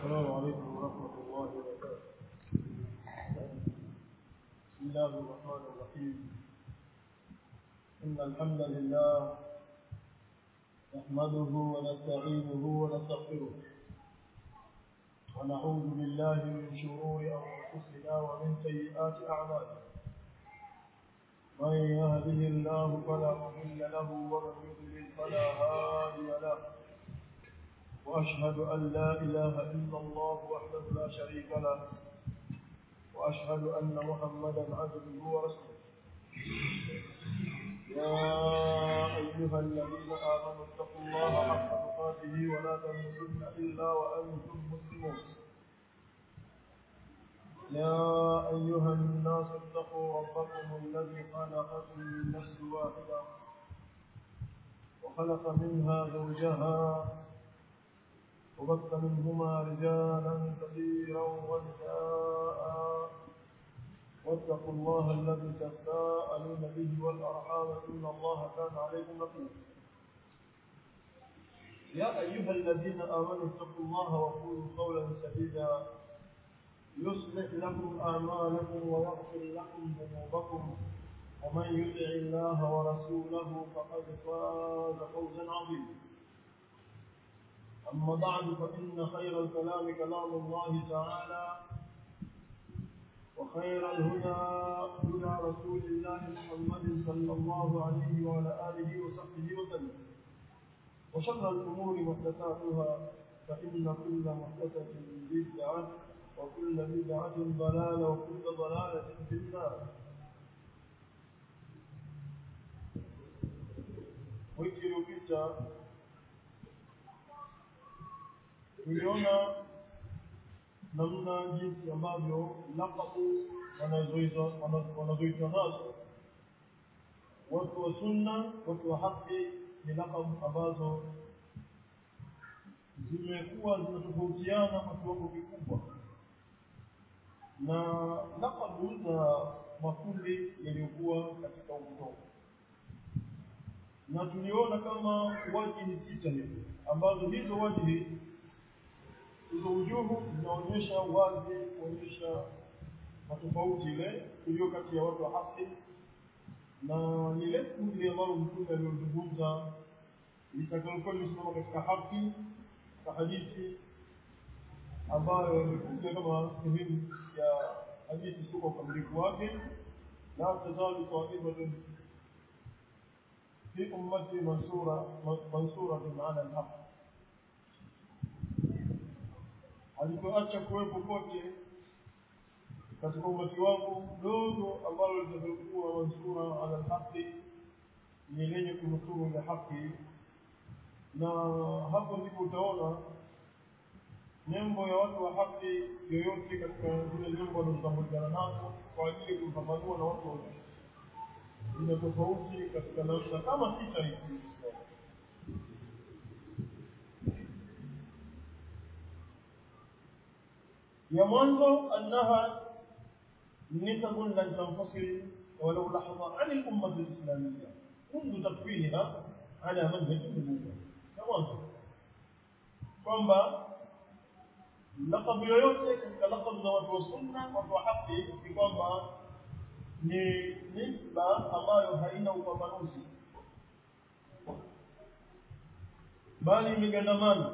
السلام عليكم ورحمة الله وبركاته بسم الله الرحمن الرحيم إن الحمد لله نحمده ونستعينه ونستغفره ونعوذ بالله من شرور أنفسنا ومن سيئات أعمالنا من يهده الله فلا مضل له ومن يضلل فلا هادي له وأشهد أن لا إله إلا الله وحده لا شريك له وأشهد أن محمدا عبده ورسوله يا أيها الذين آمنوا اتقوا الله حق تقاته ولا تموتن إلا وأنتم مسلمون يا أيها الناس اتقوا ربكم الذي خلقكم من نفس واحدة وخلق منها زوجها وبث منهما رجالا كثيرا ونساء واتقوا الله الذي تساءلون به والارحام ان الله كان عليكم رقيبا يا ايها الذين امنوا اتقوا الله وقولوا قولا سديدا يصلح لكم اعمالكم ويغفر لكم ذنوبكم ومن يطع الله ورسوله فقد فاز فوزا عظيما أما بعد فإن خير الكلام كلام الله تعالى وخير الهدى هدى رسول الله محمد صلى الله عليه وعلى آله وصحبه وسلم وشر الأمور محدثاتها فإن كل محدثة بدعة وكل بدعة ضلالة وكل ضلالة في النار wiki iliyopita tuliona namna jinsi ambavyo lakabu wanazoitwa nazo watu wa sunna watu wa haki ni lakabu ambazo zimekuwa zinatofautiana kwa kiwango kikubwa na lakabu za makundi yaliyokuwa katika upotofu na tuliona kama wajihi sita hivi ambazo hizo wajihi hizo ujuhu zinaonyesha wazi kuonyesha matofauti ile iliyo kati ya watu wa haki na lile kundi ambalo mtume aliyozungumza litakalokuwa limesimama katika haki katika hadithi ambayo imekuja kama sehemu ya hadithi sio kwa ukamilifu wake la tazalu taifatun في أمتي منصورة منصورة على الحق alipoacha kuwepo kote katika umati wangu dogo ambalo litakayokuwa mansura ala lhaqi ni lenye kunusuru ile haki na hapo ndipo utaona nembo ya watu wa haki yoyote katika zile nembo wanazotambulikana nazo kwa ajili ya kumpambanua na watu wote ina tofauti katika namna kama sita hivi ya mwanzo annaha nisabun lan tanfasil walau lahadha an al-ummah al-islamiyya منذ تكوينها على منهج النبوة ya mwanzo kwamba lakabu yoyote katika lakabu za watu wa sunna watu wa haki ni kwamba ni nisba ambayo haina upambanuzi bali imegandamana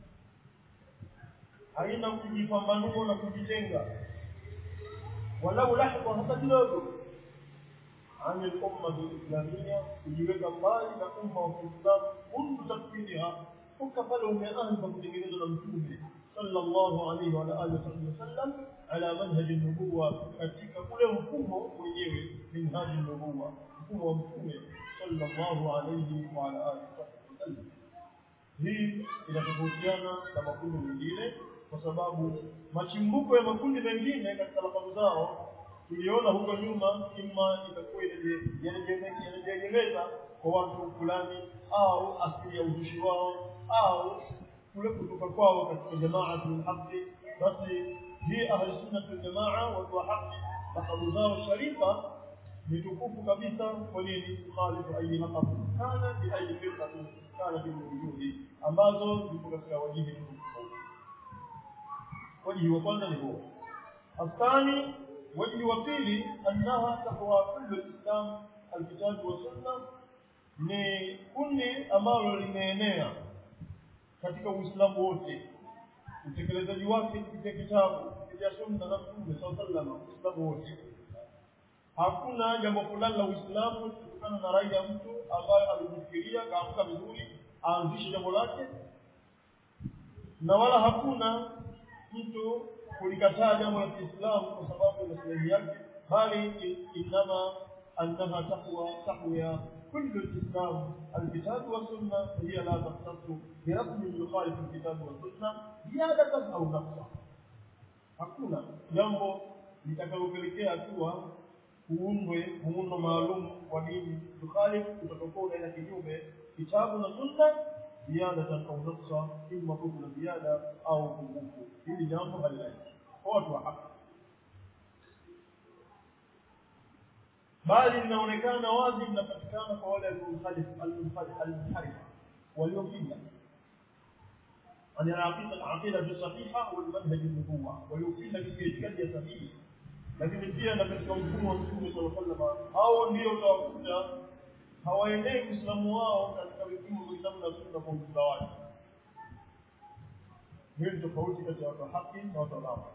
haina kujipambanua na kujitenga walau lahza hata kidogo عن الأمة الإسلامية kujiweka mbali na umma wa Kiislamu mundu takfiriha toka pale umeanza kutengenezwa na mtume sallallahu alaihi wa alihi wasallam ala manhaji nubuwa katika ule mfumo mwenyewe minhaji nubuwa mfumo wa mtume sallallahu alaihi wa alihi wasallam hii inatofautiana na makundi mengine kwa sababu machimbuko ya makundi mengine katika lakabu zao tuliona huko nyuma ima itakuwa yanajiegemeza kwa watu fulani au asili ya uzushi wao au kule kutoka kwao katika jamaatul haqi basi hii ahli sunna wal jamaa watu wa haki lakabu zao sharifa ni tukufu kabisa kwa nini khalifu ayi laqab kana bi ayi firqatin kana bi wujuhi ambazo zipo katika wajihi tofauti wajihi wa kwanza ni huo athani wajihi wa pili annaha taqwa kullu lislam alkitabu wa sunna ni kundi ambalo limeenea katika uislamu wote utekelezaji wake kupitia kitabu kupitia sunna na mtume saa salama uislamu wote hakuna jambo fulani la uislamu kutokana na rai ya mtu ambaye alijifikiria kaamka vizuri aanzishe jambo lake na wala hakuna mtu kulikataa jambo la Kiislamu kwa sababu ya maslahi yake bali inama annaha taqwa taqwa كل الإسلام الكتاب والسنة هي لا تختص برسم يخالف الكتاب والسنة زيادة أو نقصا hakuna jambo litakalopelekea kuwa kuundwe muundo maalum wa dini tukhalif utakokuwa unaenda kinyume kitabu na sunna ziada au naqsa imma kuna ziada au pungufu hili jambo halilaki kwa watu wa haki bali linaonekana wazi linapatikana kwa wale al-munhalif al-munharif waliopinga عن العقيدة العقيدة الصحيحة والمنهج النبوة ويوفينا بالاعتقاد السليم lakini pia na katika mfumo wa Mtume صلى الله عليه وسلم hao ndio utawakuta hawaendei Uislamu wao katika vipimo vya Uislamu na Sunna kwa ujumla wake. Hiyo ni tofauti kati ya watu wa haki na watu wa batil.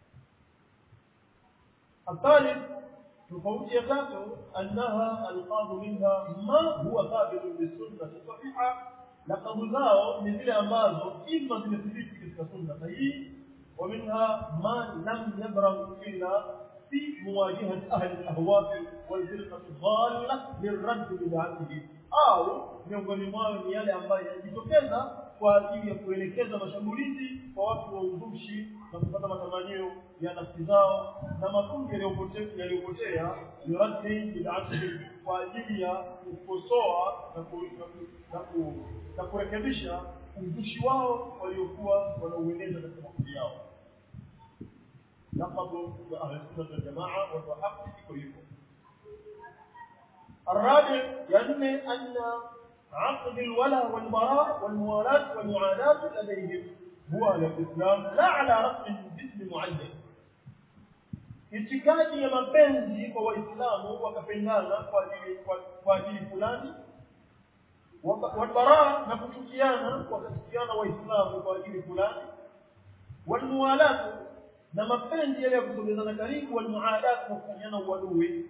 الثالث tofauti ya tatu annaha alqabu minha ma huwa thabitun bisunna sahiha laqabu zao ni zile ambazo ima zimethibiti katika sunna sahihi wa minha ma lam yabrag illa fi muwajahati ahli alahwa walfirqa dhalla lirad bid'atihi au miongoni mwao ni yale ambayo yanajitokeza kwa ajili ya kuelekeza mashambulizi kwa watu wa uzushi na kupata matamanio ya nafsi zao na makundi yaliyopotea yaliyopotea yuradi bid'atihi kwa ajili ya kukosoa na ku, na, ku, na, ku, na kurekebisha uzushi wao waliokuwa wanaueneza katika makundi yao laqabu wa ahli sunna wal jamaa wa haqq iko hivyo الرابع يعني أن عقد الولاء والبراء والموالاة والمعاداة لديهم هو على الإسلام لا على رسم باسم معين itikadi ya mapenzi kwa waislamu wakapendana kwa ajili kwa ajili fulani walbaraa na kuchukiana wakachukiana waislamu kwa ajili fulani walmuwalatu na mapenzi yale ya kusogezana karibu walmuadatu na kufanyana uadui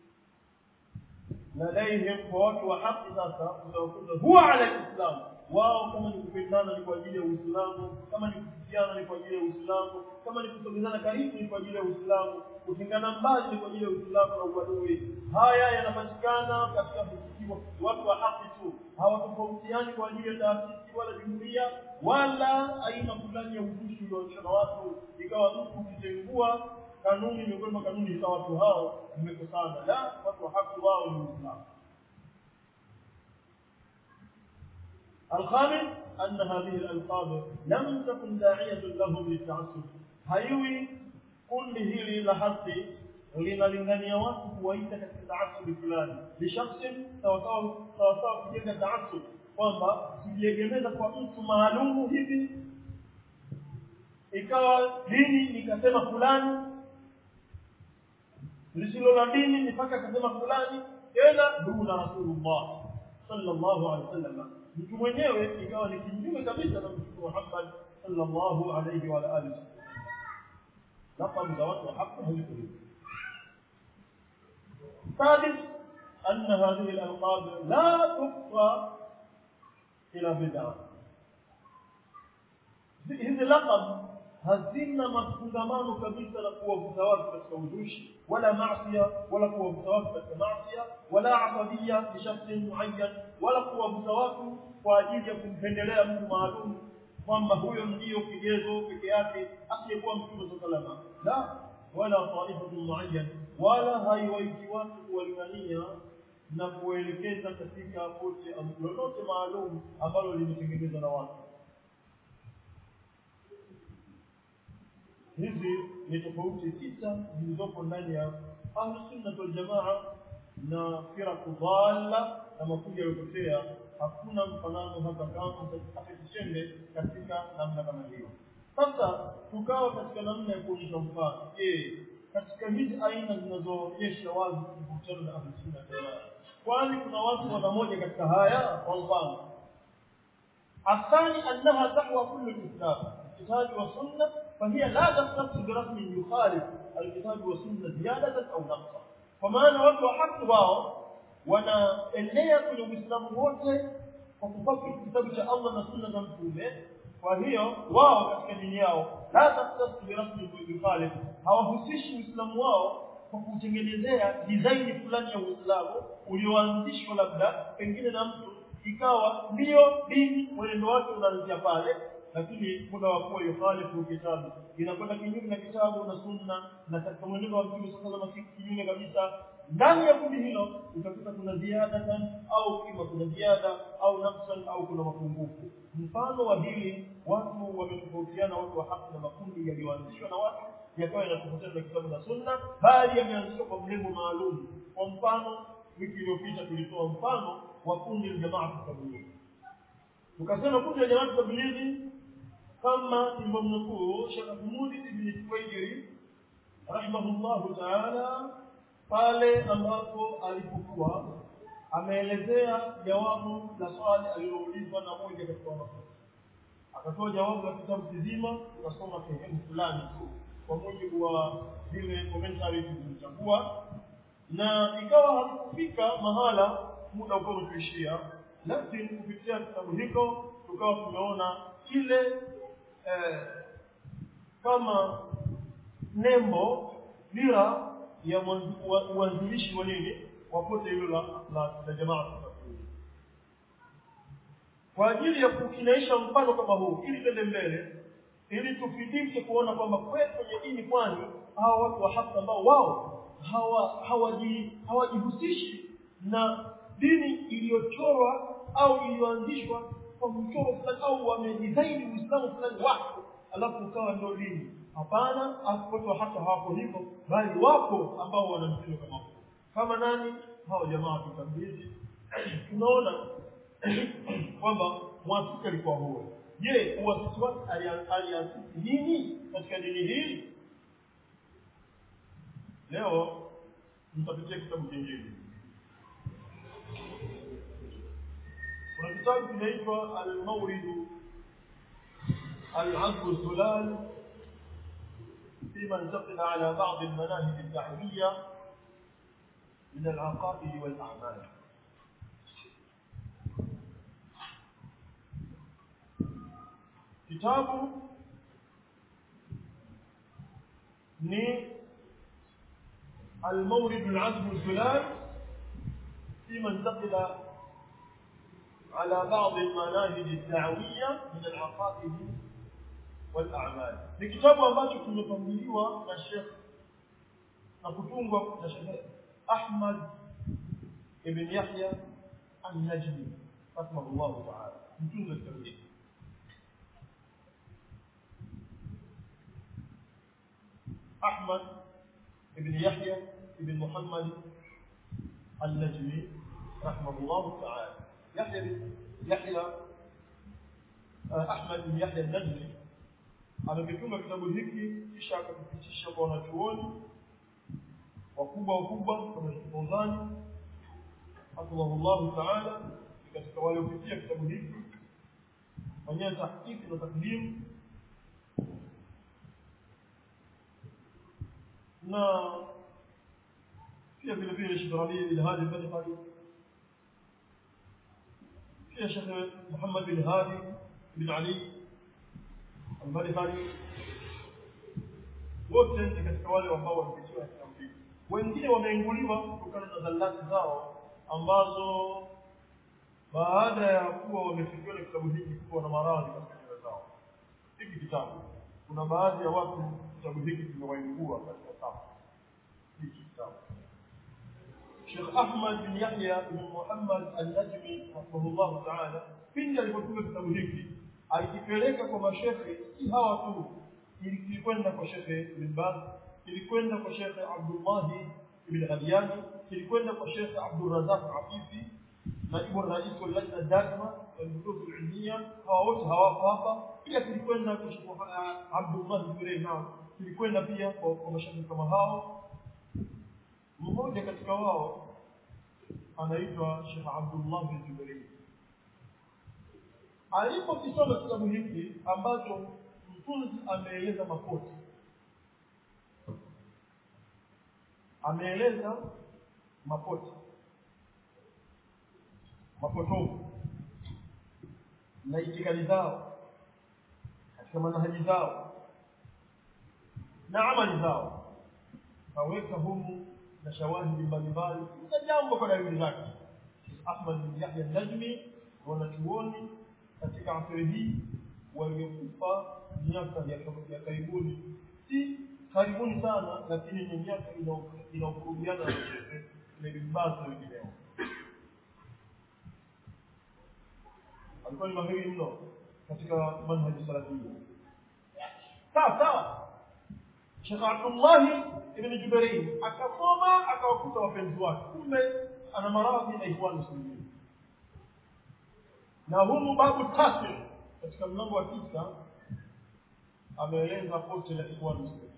ladaihim kwa watu wa haki sasa utawakuta huwa ala lislam wao kama ni kupendana ni kwa ajili ya uislamu kama ni kufikiana ni kwa ajili ya uislamu kama ni kusogezana karibu ni kwa ajili ya uislamu kutengana mbali ni kwa ajili ya uislamu na uadui haya yanapatikana katika msikiti watu wa haki tu hawatofautiani kwa ajili ya taasisi wala jumuiya wala aina fulani ya uzushi ulioonyesha na watu ikawa mtu ukitengua kanuni miongoni mwa kanuni za watu hao zimekosana la watu wa haki wao ni uislamu الخامس أن هذه الألقاب لم تكن داعية لهم للتعصب هيوي كل هيلي لحظي linalingania watu kuwaita katika taasubi fulani lishakhsi sawasawa sawasawa kujenga taasub kwamba kujiegemeza kwa mtu maalumu hivi ikawa dini nikasema fulani lisilo la dini ni mpaka akasema fulani tena duna rasulullah sallallahu alaihi wasallam mtu mwenyewe ikawa ni kinyume kabisa na mtume Muhammad sallallahu alaihi wa alihi laqad za watu haki haziko hivyo ثالث أن هذه الألقاب لا تفضى إلى بدعة hizi laqab hazina mafungamano kabisa na kuwavuta watu katika uzushi wala maasiya wala kuwavuta watu katika maasiya wala asabia bishakhsi muayyan wala kuwavuta watu kwa ajili ya kumpendelea mtu maalum kwamba huyo ndiyo kigezo peke yake asiyekuwa mtume salama la wala taifatu muayyan wala haiwaiti watu kuwalingania na kuelekeza katika pote lolote maalum ambalo limetengenezwa na watu hizi ni tofauti sita zilizopo ndani ya ahlusunna waljamaa na firaku dhalla na makundi yaliyopotea hakuna mfanano hata kama hata kichembe katika namna kama hiyo sasa tukawa katika namna ya kuonyesha mfano je katika hizi aina zinazoonyesha wazi kuhusiana na ahlusunna jamaa kwani kuna watu wana moja katika haya kwa mfano الثاني أنها تحوى كل الإسلام الكتاب والسنة فهي لا تختص برسم يخالف الكتاب والسنة زيادة أو نقصا ومعنى watu wa haki wao wanaenea kwenye Uislamu wote kwa kufuata kitabu cha Allah na sunna za Mtume kwa hiyo wao katika dini yao la takhtassu bi rasmi yukhalif hawahusishi Uislamu wao kwa kutengenezea design fulani ya Uislamu ulioanzishwa labda pengine na mtu ikawa ndio dini mwenendo wake unaanzia pale lakini muda wa kuwa yukhalifu kitabu inakwenda kinyume na kitabu na sunna na katika mwenendo wa Mtume sallallahu alaihi wasallam kinyume kabisa ndani ya kundi hilo utakuta kuna ziada au kima kuna ziada au nafsan au kuna mapungufu mfano wa hili watu wametofautiana watu wa haki na makundi yaliyoanzishwa na watu yakawa yanatofautiana na kitabu na sunna bali yameanzishwa kwa mlengo maalum kwa mfano wiki iliyopita tulitoa mfano wa kundi la jamaa tablighi tukasema kundi la jamaa tablighi kama tulivyomnukuu Sheikh Ahmud ibn Tuwaijiri rahimahullahu ta'ala pale ambapo alipokuwa ameelezea jawabu la swali aliloulizwa na moja katika wanafunzi akatoa jawabu la kitabu kizima tukasoma sehemu fulani tu kwa mujibu wa zile commentary tulizochagua na ikawa hakufika mahala muda ukawa umetuishia lakini kupitia kitabu hiko tukawa tumeona kile eh, kama nembo dira ya uanzilishi wa nini wapote hilo la, la, la jamaa kwa ajili ya kukinaisha mfano kama huu ili twende mbele ili tufidishe kuona kwamba kweli kwenye dini kwani hawa watu wa haki ambao wao hawa hawaji hawajihusishi na dini iliyochorwa au iliyoanzishwa kwa mchoro fulani au wamedesign Uislamu fulani wako alafu ukawa ndio dini hapana watu wa haki hawako hivyo bali wapo ambao wana mtindo kama huo kama nani hao jamaa tutabiri tunaona kwamba mwasisi alikuwa huo je uasisi wake aliasisi nini katika dini hii leo mtapitia kitabu kingine kuna kitabu kinaitwa al-mawrid al-azb al-zulal فيما انتقل على بعض المناهج الدعوية من العقائد والأعمال كتاب ni المورد العزم الزلال فيما انتقل على بعض المناهج الدعوية من العقائد والأعمال ni kitabu ambacho kimepangiliwa na Sheikh na kutungwa na Sheikh Ahmad ibn Yahya an-Najmi rahimahullah ta'ala mtunga kitabu hiki أحمد بن يحيى بن محمد النجمي رحمه الله تعالى يحيى بن يحيى أحمد بن يحيى النجمي amekitunga kitabu hiki kisha akakipitisha kwa wanachuoni wakubwa wakubwa kama Sheikh Fawzani hafidhahullahu ta'ala katika wale waliopitia kitabu hiki fanyia tahqiqi na takdimu na pia vile vile Sheikh Rabi bin Hadi bin Hadi pia Sheikh Muhammad bin Hadi bin Ali al-Madkhali wote ni katika wale ambao wamepitiwa kitabu hiki wengine wameinguliwa kutokana na zalati zao ambazo baada ya kuwa wamefikiwa na kitabu hiki kuwa na maradhi katika nyoyo zao hiki kitabu kuna baadhi ya watu kitabu hiki kimewaingua katika safu hiki kitabu Sheikh Ahmad bin Yahya bin Muhammad al-Najmi rahimahullah ta'ala pindi alipotunga kitabu hiki alikipeleka kwa mashekhe si hawa tu kilikwenda kwa Sheikh Ibn Baz kilikwenda kwa Sheikh Abdullah ibn Ghaliyani kilikwenda kwa Sheikh Abdul Razak Afifi naibu rais wa lajna daima walbuhuth alilmia hawa wote hawapo hapa pia tulikwenda kwa Abdullah Jibril na tulikwenda pia kwa, kwa mashabiki kama hao mmoja katika wao anaitwa Sheikh Abdullah Jibril alipokisoma kitabu hiki ambacho mtunzi ameeleza makosa ameeleza makosa mapotofu na itikadi zao katika manhaji zao na amali zao kaweka humu na shawahidi mbalimbali na jambo kwa dalili zake Ahmad bin Yahya Najmi wanachuoni katika asiri hii waliokufa miaka ya karibuni si karibuni sana lakini ni miaka inaokurudiana na Sheikh Ibn Baz na wengineo alikuwa ni mahiri mno katika manhaji salafia sawa sawa Sheikh Abdullah ibn Jubair akasoma akawakuta wapenzi wake kumbe ana maradhi na ikhwan muslimin na humu babu tatu katika mlango wa tisa ameeleza pote la ikhwan muslimin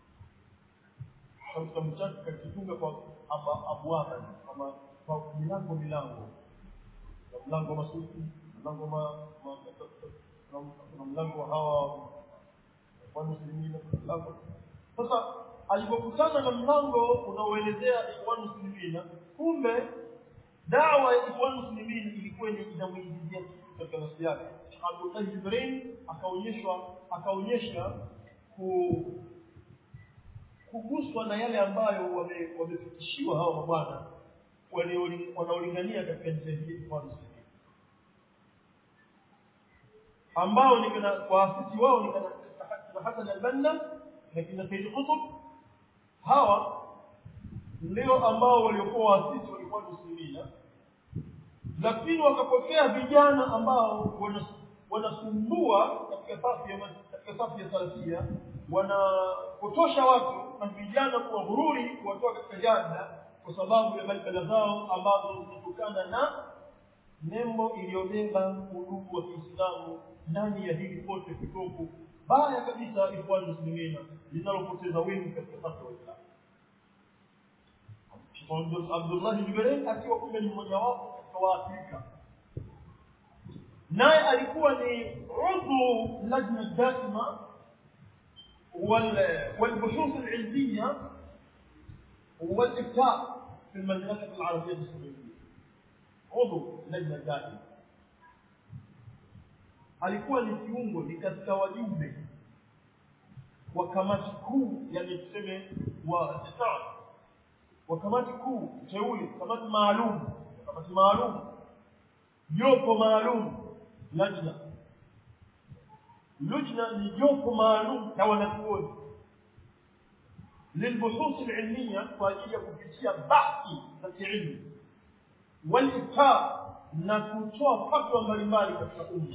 katika mchaka kakifunga kwa abwaba kama kwa milango milango mlango masufi mlango ma kuna mlango hawa wa muslimina mlango sasa alipokutana na mlango unaoelezea ikhwan muslimina kumbe dawa ya ikhwan muslimina ilikuwa ni inamuingizia katika nafsi yake Abdullah Jibril akaonyeshwa akaonyesha ku kuguswa na yale ambayo wamefikishiwa wame hao mabwana wanaolingania katika njia hii ikhwan muslimina ambao ni kana waasisi wao ni kana Hassan al-Banna na kina Said Qutb hawa ndio ambao waliokuwa waasisi walikuwa muslimina lakini wakapokea vijana ambao wanasumbua katika safu ya katika safu ya salafia wanapotosha watu na vijana kuwa hururi kuwatoa katika jada kwa sababu ya balbala zao ambazo zinatokana na nembo iliyobeba udugu wa Kiislamu ndani ya hili pote kitofu baya kabisa ikhwan muslimina linalopoteza wengi katika safu ya Uislamu Abdullah Jibril akiwa kumbe ni mmoja wapo katika Waafrika naye alikuwa ni udhu lajna daima والبحوث العلمية والإفتاء في المملكة العربية السعودية عضو لجنة دائمة alikuwa ni kiungo ni katika wajumbe wa kamati kuu yani tuseme wa star wa kamati kuu teule kamati maalum kamati maalum jopo maalum lajna lujna ni jopo maalum na wanachuoni للبحوث العلمية فاجية kupitia bahthi za kiilmu waliftaa na kutoa fatwa mbalimbali katika umma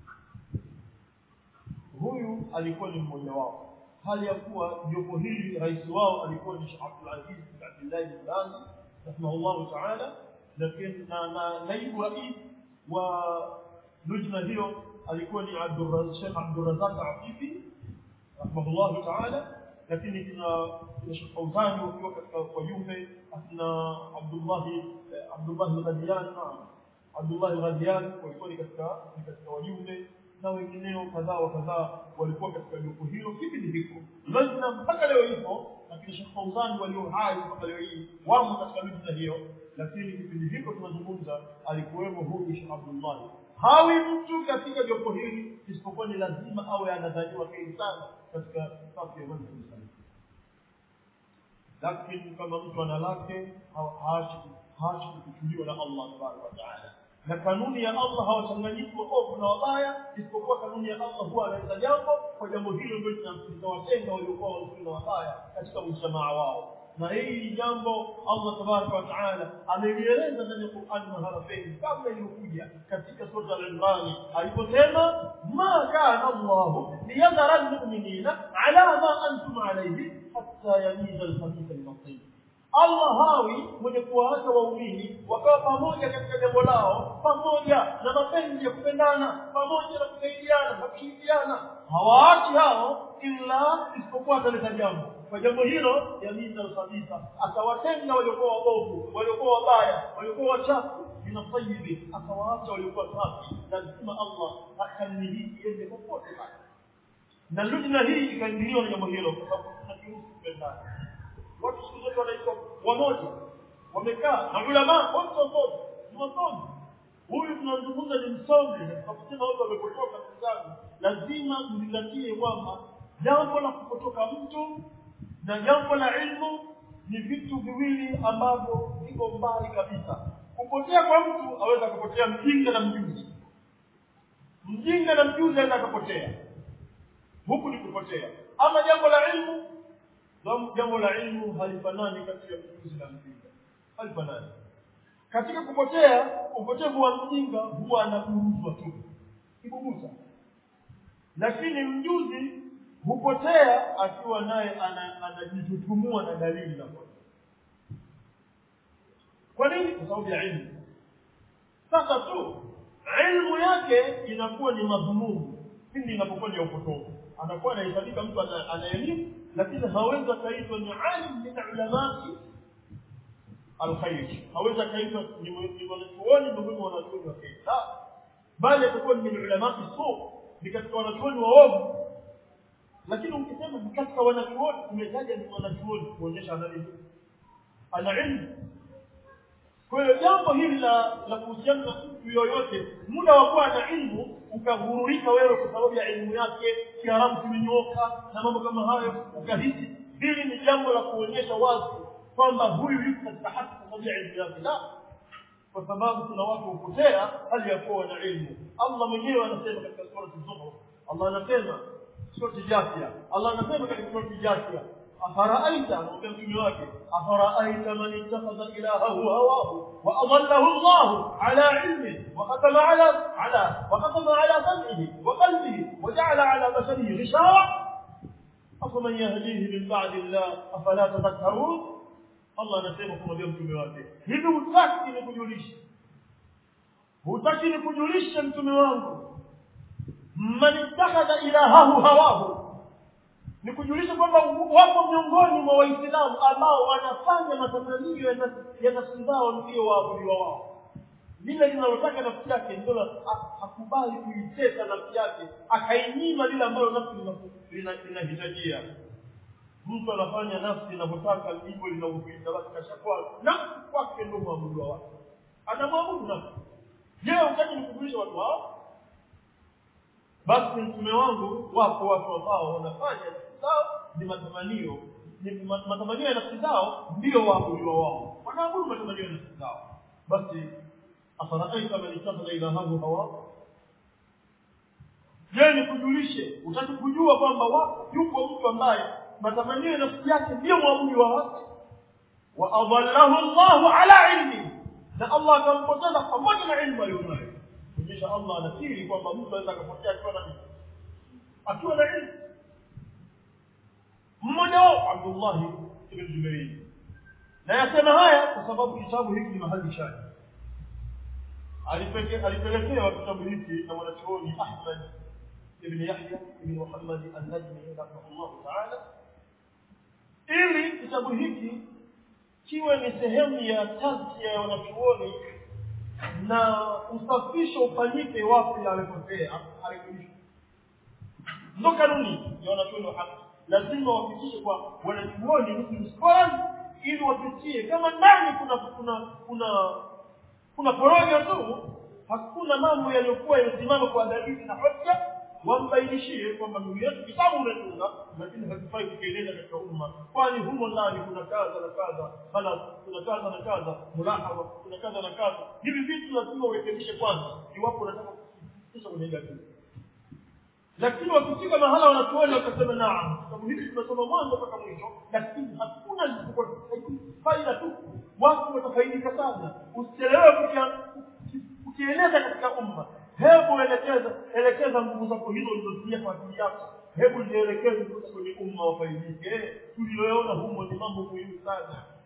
huyu alikuwa ni mmoja wao hali ya kuwa jopo hili rais wao alikuwa ni Sheikh Abdul Aziz bin Abdullah bin Baz rahimahullah ta'ala lakini na, na naibu rais wa lujna hiyo alikuwa ni Abdul Sheikh Abdul Razak Afifi rahimahullah ta'ala lakini kuna Sheikh Fauzani wakiwa katika wajumbe akina Abdullah Abdullah al-Ghadiyan Abdullah al-Ghadiyan walikuwa ni katika ni katika wajumbe na wengineo kadhaa wa kadhaa walikuwa katika jopo hilo kipindi hiko lazima mpaka leo hivyo lakini Sheikh Fauzani walio hai mpaka leo hii wamo katika lujna hiyo lakini kipindi hiko tunazungumza alikuwemo huyu Sheikh Abdullah hawi mtu katika jopo hili isipokuwa ni lazima awe anadhaniwa kheri sana katika safu ya manhaji sana lakini kama mtu ana lake haachi haachi kuchukuliwa na Allah tabaraka wa taala na kanuni ya Allah hawachanganyiki waovu na wabaya isipokuwa kanuni ya Allah huwa anaweza jambo kwa jambo hilo ndio linawatenga waliokuwa wazuri na wabaya katika mjamaa wao na hili jambo Allah tabaraka wa taala amelieleza ndani ya Qur'an mahala pengi kabla iliyokuja katika sura al-Imran aliposema ma kana Allah liyadhara al-mu'minina ala ma antum alayhi hatta yamiza al-khabitha min at-tayyib Allah hawi mwenye kuwaacha waumini wakawa pamoja katika jambo lao pamoja na mapenzi ya kupendana pamoja na kusaidiana na kushirikiana hawaachi hao ila isipokuwa ataleta jambo kwa jambo hilo yamina kabisa akawatenga waliokuwa wabovu waliokuwa wabaya waliokuwa wachafu minasayibi akawaacha waliokuwa safi lazima Allah akamiliki yende popote pale na lujna hii ikaingiliwa na jambo hilo kwa sababu tunakiruhusu kupendana watu siku zote wanaitwa wamoja wamekaa na ulama wote wasomi ni wasomi huyu tunazungumza ni msomi tunaposema watu wamepotoka ndugu zangu lazima mzingatie kwamba jambo la kupotoka mtu na jambo la ilmu ni vitu viwili ambavyo viko mbali kabisa kupotea kwa mtu aweza kupotea mjinga na mjuzi mjinga na mjuzi aweza kupotea huku ni kupotea ama jambo la ilmu jambo la ilmu halifanani katika mjuzi na mjinga halifanani katika kupotea upotevu wa mjinga huwa anaburuzwa tu kibubuza lakini mjuzi hupotea akiwa naye anajitutumua na dalili za kwa nini kwa sababu ya ilmu sasa tu ilmu yake inakuwa ni madhumuni pindi inapokuwa ni upotovu anakuwa anahesabika mtu ana elimu lakini hawezi akaitwa ni alim min ulamati alkhair hawezi akaitwa ni wanachuoni miongoni mwa wanachuoni wa khair bali atakuwa ni min ulamati su ni katika wanachuoni waovu lakini ukisema ni katika wanachuoni umetaja ni wanachuoni kuonyesha ana nini ana ilmu kwa hiyo jambo hili la la kuhusiana na mtu yoyote muda wa kuwa na ilmu ukahururika wewe kwa sababu ya elimu yake kiarabu kimenyoka na mambo kama hayo ukahisi hili ni jambo la kuonyesha wazi kwamba huyu yuko katika haki kwa sababu ya elimu yake la kwa sababu kuna watu hupotea hali ya kuwa na ilmu Allah mwenyewe anasema katika sura az-zumar Allah anasema sura Jathia Allah anasema katika sura Jathia أفرأيت مكمل واحد أفرأيت من اتخذ إلهه هواه وأضله الله على علمه وختم على على وختم على سمعه وقلبه وجعل على بشره غشاوة أفمن يهديه من بعد الله أفلا تذكرون الله نسيبكم اليوم mtume wake hivi hutaki nikujulishe hutaki nikujulishe mtume wangu man ittakhadha ilahahu hawahu ni kujulisha kwamba wapo miongoni mwa waislamu ambao wanafanya matamanio ya nafsi zao ndio waabudiwa wao lile linalotaka nafsi yake ndio hakubali kuitesa nafsi yake akainyima lile ambalo nafsi linahitajia mtu anafanya nafsi inavyotaka ndivyo linavyokuita basi kashakuwa nafsi kwake ndio mwabudiwa wake anamwabudu nafsi je utaki nikujulisha watu hao basi mtume wangu wapo watu ambao wanafanya nafsi zao ni matamanio ni matamanio ya nafsi zao ndio waabudiwa wao wanaabudu matamanio ya nafsi zao basi afaraaita man ittakhadha ilahahu hawa je nikujulishe utaki kujua kwamba wapo yuko mtu ambaye matamanio ya nafsi yake ndio mwabudiwa wake wa adallahu Allahu ala ilmi na Allah akampoteza pamoja na ilmu aliyonayo kuonyesha Allah anakiri kwamba mtu anaweza akapotea akiwa na akiwa na ilmu mmoja wao Abdullah ibn Jubair na yasema haya kwa sababu kitabu hiki ni mahali shahidi alipelekewa kitabu hiki na mwanachuoni Ahmad ibn Yahya ibn Muhammad an-Najmi rahimahullah ta'ala ili kitabu hiki kiwe ni sehemu ya tazkia ya wanachuoni na usafisho ufanyike wapi alikosea arekebishwe ndo kanuni ya wanachuoni wa haki lazima wafikishe kwa wanachuoni muslim scholars ili wapitie kama ndani kuna kuna kuna kuna porojo tu hakuna mambo yaliyokuwa yamesimama kwa dalili na hoja wambainishie kwamba ndugu yetu kitabu umetunga lakini hakifai kukieleza katika umma kwani humo ndani kuna kadha na kadha bala kuna kadha na kadha mulahaba kuna kadha na kadha hivi vitu lazima urekebishe kwanza iwapo unataka kufikisha kwenye jamii lakini wakifika mahala wanatuona wakasema naam kitabu hiki tumesoma mwanzo mpaka mwisho lakini hakuna faida tu watu watafaidika sana usichelewe kukieleza katika umma hebu elekeza elekeza nguvu zako hizo ulizotumia kwa ajili yako hebu zielekeze kwenye umma wafaidike tuliyoona humo ni mambo muhimu sana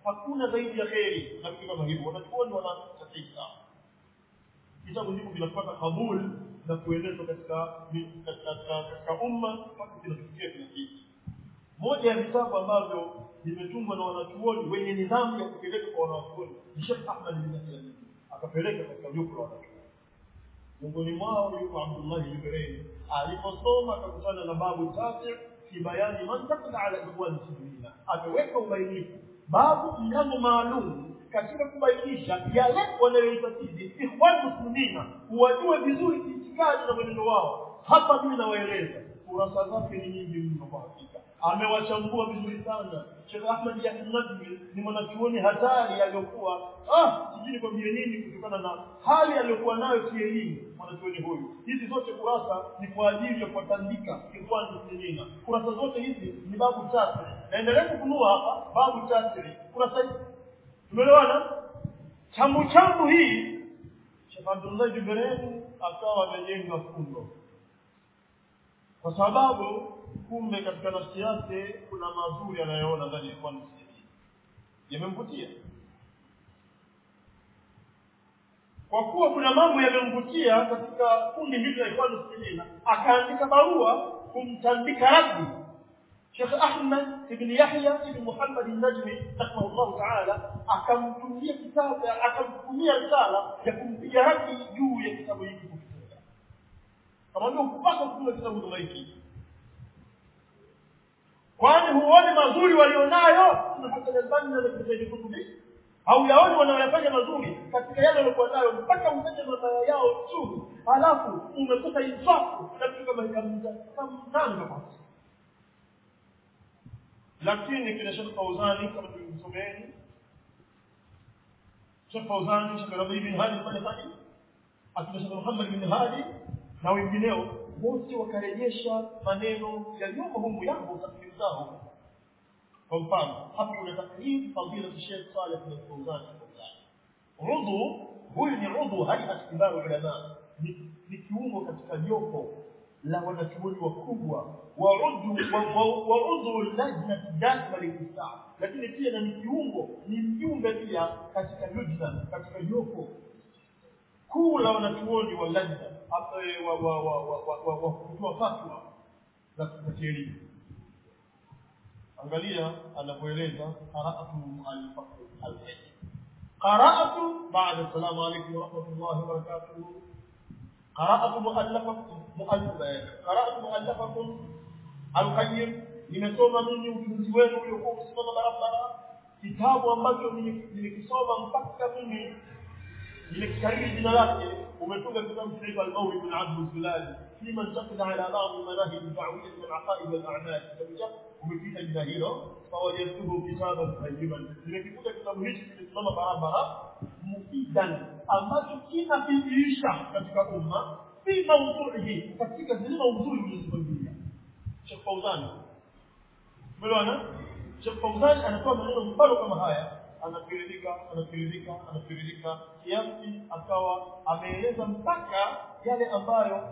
hakuna zaidi ya kheri na vitu kama hivyo wanachuoni wanasafisha vitabu hivyo vinapata kabul na kuenezwa katika katika katika umma mpaka kinafikia kila kitu moja ya vitabu ambavyo vimetungwa na wanachuoni wenye nidhamu ya kupeleka kwa wanachuoni ni Sheikh Ahmad bin Nasir akapeleka katika jopo la wanachuoni miongoni mwao yuko Abdullah Jibril aliposoma akakutana na babu tatu fi bayani man taqda ala ikhwan muslimina ameweka ubainifu babu mlango maalum katika kubainisha yale wanayoitakidi ikhwan muslimina wajue vizuri itikadi na mwenendo wao hapa mimi nawaeleza kurasa zake ni nyingi mno kwa hakika amewachambua vizuri sana Sheikh Ahmad Yahya Nadwi ni mwanachuoni hatari aliyokuwa ah sijui nikwambie nini kutokana na hali aliyokuwa nayo kielimu mwanachuoni huyu hizi zote kurasa ni kwa ajili ya kuwatandika ikhwan muslimina kurasa zote hizi ni babu tatu naendelea kufunua hapa babu tatu kurasa hizi tumeelewana chambu chambu hii Sheikh Abdullah Jibril akawa amejenga fundo kwa sababu kumbe katika nafsi yake kuna mazuri anayoona ndani ya kwani yamemvutia kwa kuwa kuna mambo yamemvutia katika kundi hili la Ikhwan Muslimina akaandika barua kumtandika raddi Sheikh Ahmad ibn Yahya ibn Muhammad al-Najmi rahimahullah ta'ala akamtumia kitabu akamtumia risala ya kumpiga raddi juu ya kitabu hiki kukitunga kama ndio kupasa kutunga kitabu kama hiki kwani huone mazuri walionayo Hassan al-Banna na Ibn Kutubi au yaoni wanaoyafanya mazuri katika yale waliokuwa nayo mpaka utaje mabaya yao tu halafu umekosa insafu na vitu kama hivyo kamnanga basi lakini kile Sheikh Fauzani kama tulivyosomeni Sheikh Fauzani Sheikh Rabi bin Hadi al-Maliki akina Sheikh Muhammad bin Hadi na wengineo wote wakarejesha maneno yaliyomo humu yangu tafsiri zao kwa mfano hapa kuna takrib fadila Sheikh Saleh bin Fauzan udhu huyu ni udhu hayat kibaru ulama ni kiungo katika jopo la wanachuoni wakubwa wa udhu wa udhu lajna daima lilislam lakini pia na ni kiungo ni mjumbe pia katika lujna katika jopo kuu la wanachuoni wa lajna wa wa wa wa wa wa kutoa fatwa za kielimu angalia anapoeleza qira'atu al-faqh al-hadith qira'atu ba'da assalamu alaykum wa rahmatullahi wa barakatuh qira'atu mu'allafakum mu'allafah qira'atu mu'allafakum al-qayyim nimesoma mimi ujuzi wenu uliokuwa umesimama barabara kitabu ambacho nimekisoma mpaka mimi nimekikariri jina lake umetunga kitabu kinaitwa al-mawlid bin abd al-zulali فيما انتقد على بعض المناهج الدعويه والعقائد والاعمال umepita jina hilo fawajadtuhu kitaban qayyiman nimekikuta kitabu hichi kimesimama barabara mufidan ambacho kinafikirisha katika umma fi mawdu'ihi katika zile maudhui ulizozipangilia Sheikh Fauzan umeelewana Sheikh Fauzan anatoa maneno mfano kama haya anafiridika anafiridika anafiridika kiasi akawa ameeleza mpaka yale ambayo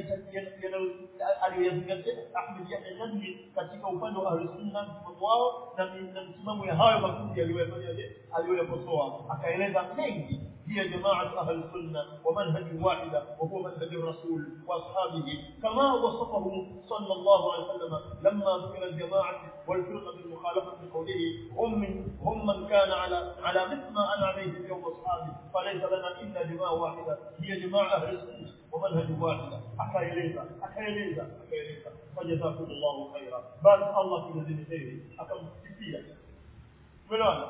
aliyoyazingatia Ahmed Yahya Nadwi katika upande wa Ahlus Sunna msimamo wao na msimamo ya hayo makundi aliyoyafanyaje aliyoyakosoa akaeleza mengi هي جماعة أهل السنة ومنهج واحدة وهو منهج الرسول وأصحابه كما وصفه صلى الله عليه وسلم لما ذكر الجماعة والفرقة المخالفة بقوله هم من هم من كان على على مثل ما أنا عليه اليوم وأصحابي فليس لنا إلا جماعة واحدة هي جماعة أهل السنة ومنهج واحدة أكايليزا أكايليزا أكايليزا فجزاكم الله خيرا بارك الله في الذين خيره أكم كثيرا ملوانا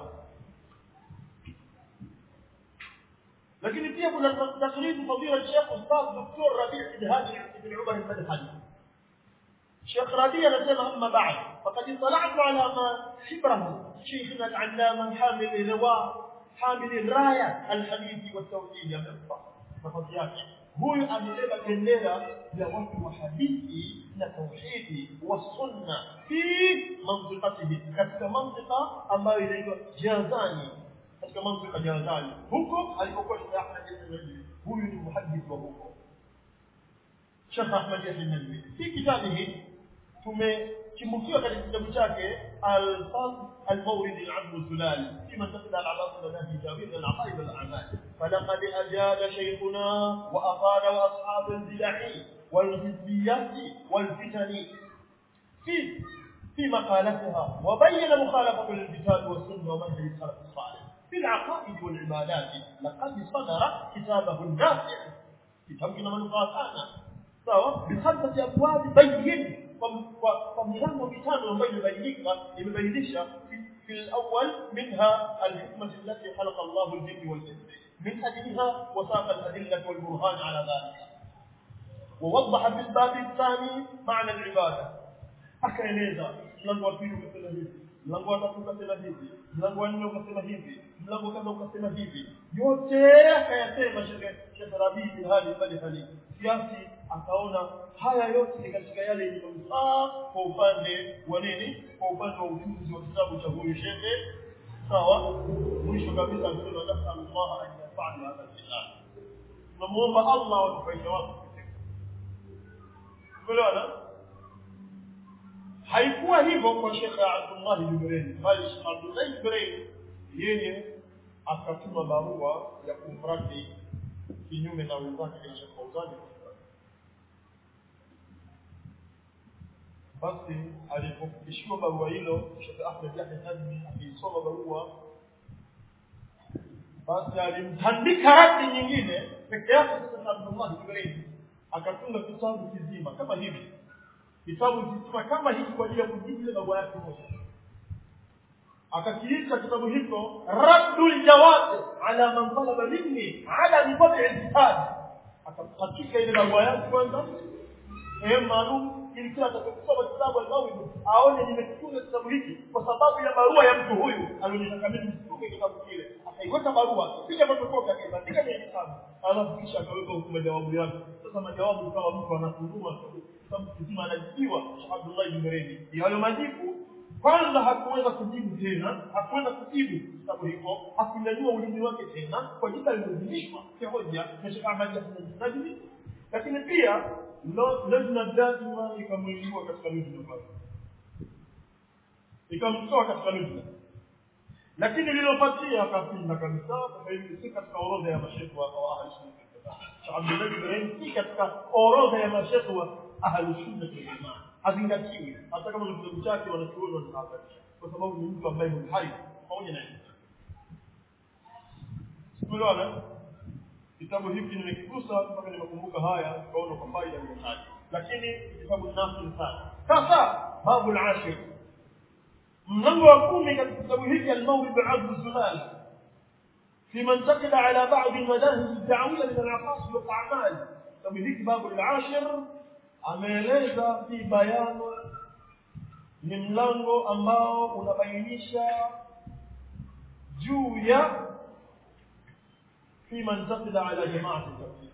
lakini pia kuna takribu fadhila Sheikh Ustadh Dr. Rabi' ibn Hadi ibn Umar al-Madhhabi Sheikh Rabi' anasema amma ba'd faqad tala'tu ala ma hibrahu Sheikhna al-Allama hamil al-riwa hamil al-raya al-hadith wa at-tawhid yamfa nafasi yake huyu amebeba bendera ya watu wa hadithi na tauhidi wa sunna fi mantiqatihi katika mantiqa ambayo inaitwa Jazani katika mantiqa Jazani huko alipokuwa Sheikh Ahmad Yahya huyu ni muhaddith wa huko Sheikh Ahmad Yahya fi kitabihi tumechimbukiwa katika kitabu chake al-fasl al-mawrid al-'azm al-sulali fima taqda al-'abas al-nahi jawid al-aqaid al-a'mal falaqad ajada shaykhuna wa afada wa ashab al-bidahi wal-hizbiyat wal-fitan في في مقالتها وبين مخالفة للكتاب والسنة ومنهج السلف الصالح في العقائد والعبادات لقد صدر كتابه النافع كتاب كنا manufaa sana sawa bikhamsati abwab bayyin kwa milango mitano ambayo imebainika imebainisha في الأول منها الحكمة التي خلق الله الجن والإنس من أجلها وساق الأدلة والبرهان على ذلك ووضح في الباب الثاني معنى العبادة akaeleza mlango wa pili ukasema hivi mlango wa tatu ukasema hivi mlango wa nne ukasema hivi mlango kadha ukasema hivi yote akayasema Sheikh Rabii bin Hadi bali hali kiasi akaona haya yote ni katika yale yenye manufaa kwa upande wa nini kwa upande wa ujuzi wa kitabu cha huyu shekhe sawa mwisho kabisa akasema nasallallahu an yafa'ala hadha al-kitab tunamuomba Allah watufaishe watu Umeelewana? haikuwa hivyo kwa Sheikh Abdullah Jibril bali Sheikh Abdullah Jibril yeye akatuma barua ya kumradi kinyume na wenzake kina Sheikh Fauzan basi alipofikishiwa barua hilo Sheikh Ahmed Yahya Najmi akiisoma barua basi alimtandika radi nyingine peke yake sasa Abdullah Jibril akatunga kitabu kizima kama hivi kitabu kizima kama hiki kwa ajili ya kujibu ile barua yake moja akakiita kitabu hicho raddul jawab ala man talaba minni ala mitabi al-kitab akapatika ile barua yake kwanza sehemu maalum ili kila atakayesoma kitabu al-mawid aone nimekitunga kitabu hiki kwa sababu ya barua ya mtu huyu alionitaka mimi nitunge kitabu kile akaiweka barua kisha fotokopi akaibandika kwenye kitabu alafu kisha akaweka huko majawabu yake sasa majawabu kama mtu anafunua kitabu kizima anajibiwa Sheikh Abdullah bin Meredi hayo majibu kwanza hakuweza kujibu tena hakuweza kujibu kitabu hicho hakunyanyua ulimi wake tena kwa jina lililozimishwa kihoja na Sheikh Ahmad Hassan Najmi lakini pia lazima daima ikamwingiwa katika lujna pale ikamtoa katika lujna lakini lilopatia akapinda kabisa sasa hivi si katika orodha ya masheikh wa ahli sunna Sheikh Abdullah bin Meredi si katika orodha ya masheikh wa ahli sunna wal jamaa hazingatiwi hata kama ni kitabu chake wanachuoni wanatahadharisha kwa sababu ni mtu ambaye ni hai pamoja na hivyo tumeelewana kitabu hiki nimekigusa mpaka nimekumbuka haya tukaona kwa faida nimetaja lakini kitabu nafi sana sasa babu al-ashir mlango wa kumi katika kitabu hiki al-mawlid al-azm zulal في من انتقد على بعض المذاهب الدعوية من العقائد والأعمال كتاب هيك باب العاشر ameeleza fi bayano ni mlango ambao unabainisha juu ya fi man taqida ala jama'ati tabligh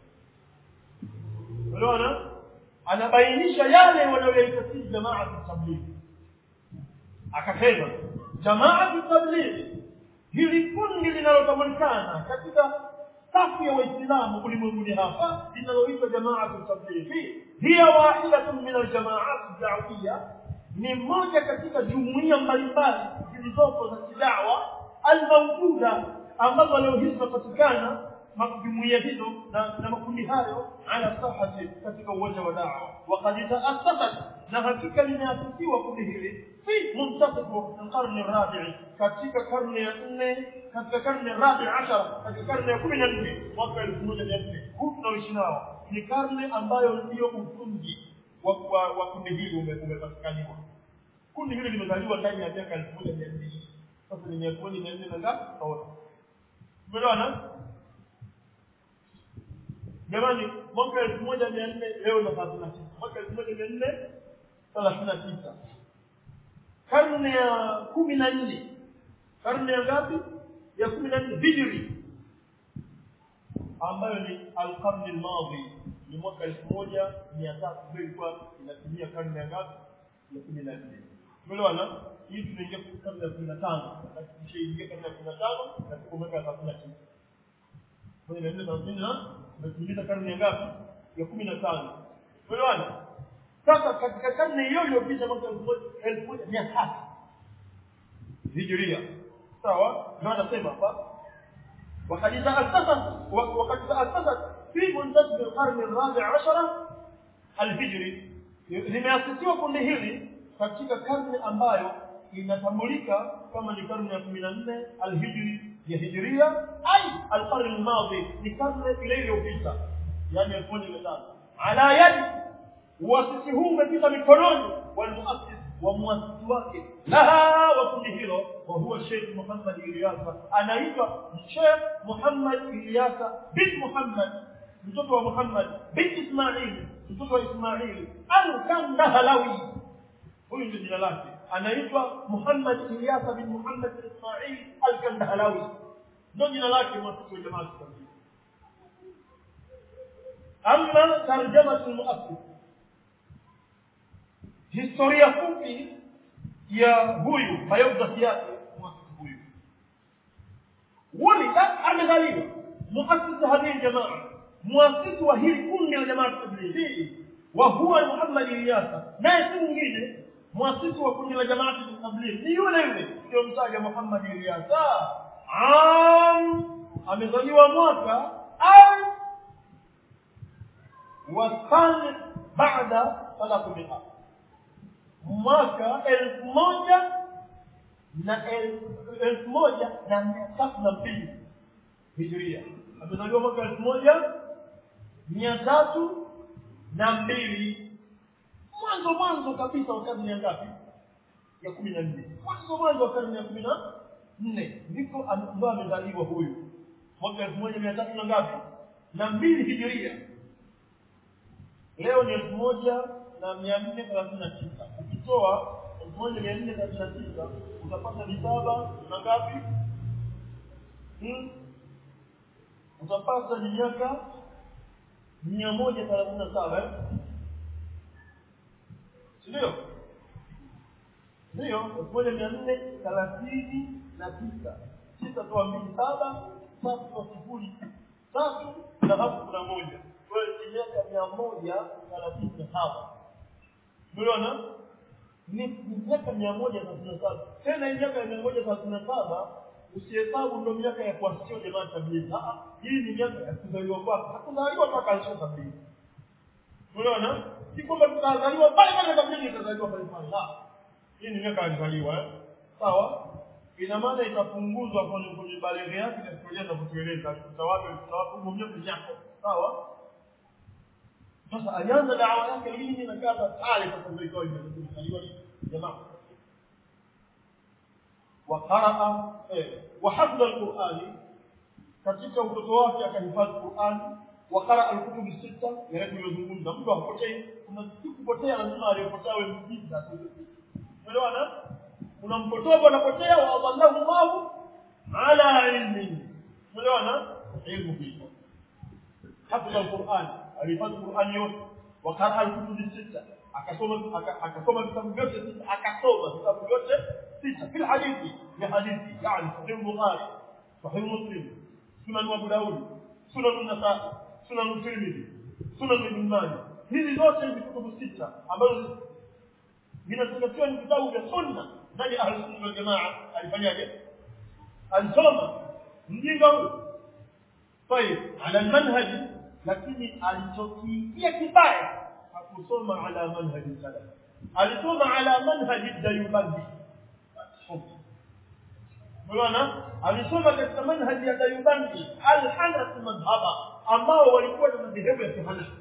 unaona anabainisha yale wanayoitakidi jama'ati tabligh akasema jama'ati tabligh hili kundi linalotambulikana katika safu ya waislamu ulimwenguni hapa linaloitwa jamaatu tablighi hiya wahidatun min aljamaat da'wiyya ni moja katika jumuiya mbalimbali zilizopo za kidawa almawjuda ambazo leo hizi zinapatikana jumuiya hizo na, na makundi hayo ala sahati katika uwanja wa dawa waqad ta'assasat na hakika limeasisiwa kundi hili fi muntasif alqarni arabi katika karne ya nne katika karne rabi ashara katika karne ya kumi na nne mwaka elfu moja mia nne huu tunaoishi nao ni karne ambayo ndio msingi wa, wa, wa kundi hili umepatikaniwa kundi hili limezaliwa ndani ya miaka elfu moja mia nne sasa ni miaka moja mia nne na ngapi taona umeelewana jamani mwaka elfu moja mia nne leo na thelathini na tisa mwaka elfu moja mia nne thelathini na tisa karne ya kumi na nne karne ya ngapi ya kumi na nne hijri ambayo ni alqarni almadhi ni mwaka elfu moja mia tatu ndio ilikuwa inatimia karne ya ngapi ya kumi na nne umeelewana hii tunaingia karne ya kumi na tano na tukishaingia karne ya kumi na tano na tuko mwaka ya thelathini na tisa moja mia nne thelathini na tumetimiza karne ya ngapi ya kumi na tano umeelewana sasa katika karne hiyo iliyopita mwaka elfu moja mia tatu hijiria sawa ndio anasema hapa وقد تأسست وقد تأسست في منتصف القرن الرابع عشر الهجري limeasisiwa kundi hili katika karne ambayo inatambulika kama ni karne ya kumi na nne alhijri ya hijiria ai alqarni almadhi ni karne ile iliyopita yani elfu moja mia tano ala yadi uasisi huu umepita mikononi walmuassis wa muasisi wake laha wa kundi hilo wa huwa Sheikh Muhammad Ilyasa anaitwa Sheikh Muhammad Ilyasa bin Muhammad mtoto wa Muhammad bin Ismail mtoto wa Ismail al-Kandahalawi huyu ndio jina lake anaitwa Muhammad Ilyasa bin Muhammad bin Ismail al-Kandahalawi ndio jina lake mwasisi wa jamaa amma tarjama al-muassis historia fupi ya huyu biography yake muasisi huyu walida amezaliwa muasisi hadhihi jamaa muasisi wa hili kundi la jamaa tablighi wa huwa Muhammad Ilyasa naye si mwingine muasisi wa kundi la jamaa tablighi ni yule yule ndio mtaja Muhammad Ilyasa am amezaliwa mwaka au wasani baada thalathumia mwaka elfu moja na elfu moja na mia tatu na mbili hijiria amezaliwa mwaka elfu moja mia tatu na mbili mwanzo mwanzo kabisa wa karne ya ngapi ya kumi na nne mwanzo mwanzo wa karne ya kumi na nne ndiko ndo amezaliwa huyu mwaka elfu moja mia tatu na ngapi na mbili hijiria leo ni elfu moja na mia nne thelathini na tisa ukitoa elfu moja mia nne thelathini na tisa utapata visaba na ngapi hmm? utapata ni miaka mia moja thelathini na saba sindio ndiyo elfu moja mia nne thelathini na tisa tisa toa mbili saba tatu toa sifuri tatu na hapo kuna moja kwa hiyo ni miaka mia moja thelathini na saba umeona ni miaka mia moja thelathini na saba tena hii miaka ya mia moja thelathini na saba usihesabu ndo miaka ya kuasisiwa jamaa tablighi hii ni miaka ya kuzaliwa kwake hakuzaliwa mpaka alisha tablighi unaona si kwamba tutazaliwa pale pale tablighi itazaliwa pale pale la hii ni miaka alizaliwa eh sawa ina maana itapunguzwa kwenye kwenye baleghe yake na historia za kutueleza alikuta wapi alikuta wapi huko miaka yako sawa sasa alianza dawa yake lini na kaza pale sasa ndio ikawa imezaliwa jamaa وقرأ وحفظ القرآن katika utoto wake akahifadhi Qur'an وقرأ الكتب الستة yale tuliyozungumza mtu akipotei kuna kupotea lazima aliyopotea wewe mjinga umeelewana kuna mpotovu anapotea wa adallahu Allah ala ilmi umeelewana ilmu hiyo hafidha alquran alifadhi Qur'an yote وقرأ الكتب الستة akasoma akasoma vitabu vyote sita akasoma vitabu vyote sita fil hadithi ya hadithi yani sahih bukhari sahih muslim sunan abu daud sunan an-nasa'i sunan tirmidhi sunan ibn majah hizi zote ni vitabu sita ambazo vinazingatiwa ni vitabu vya sunna ndani ya ahlus sunna wal jamaa alifanyaje alisoma mjinga huyo طيب على المنهج lakini alichokiingia kibaya hakusoma ala manhaji salaf alisoma ala manhaji dayubandi Unaona? Alisoma katika manhaji ya Dayubandi al-Hanafi madhhaba ambao walikuwa na madhehebu ya Hanafi.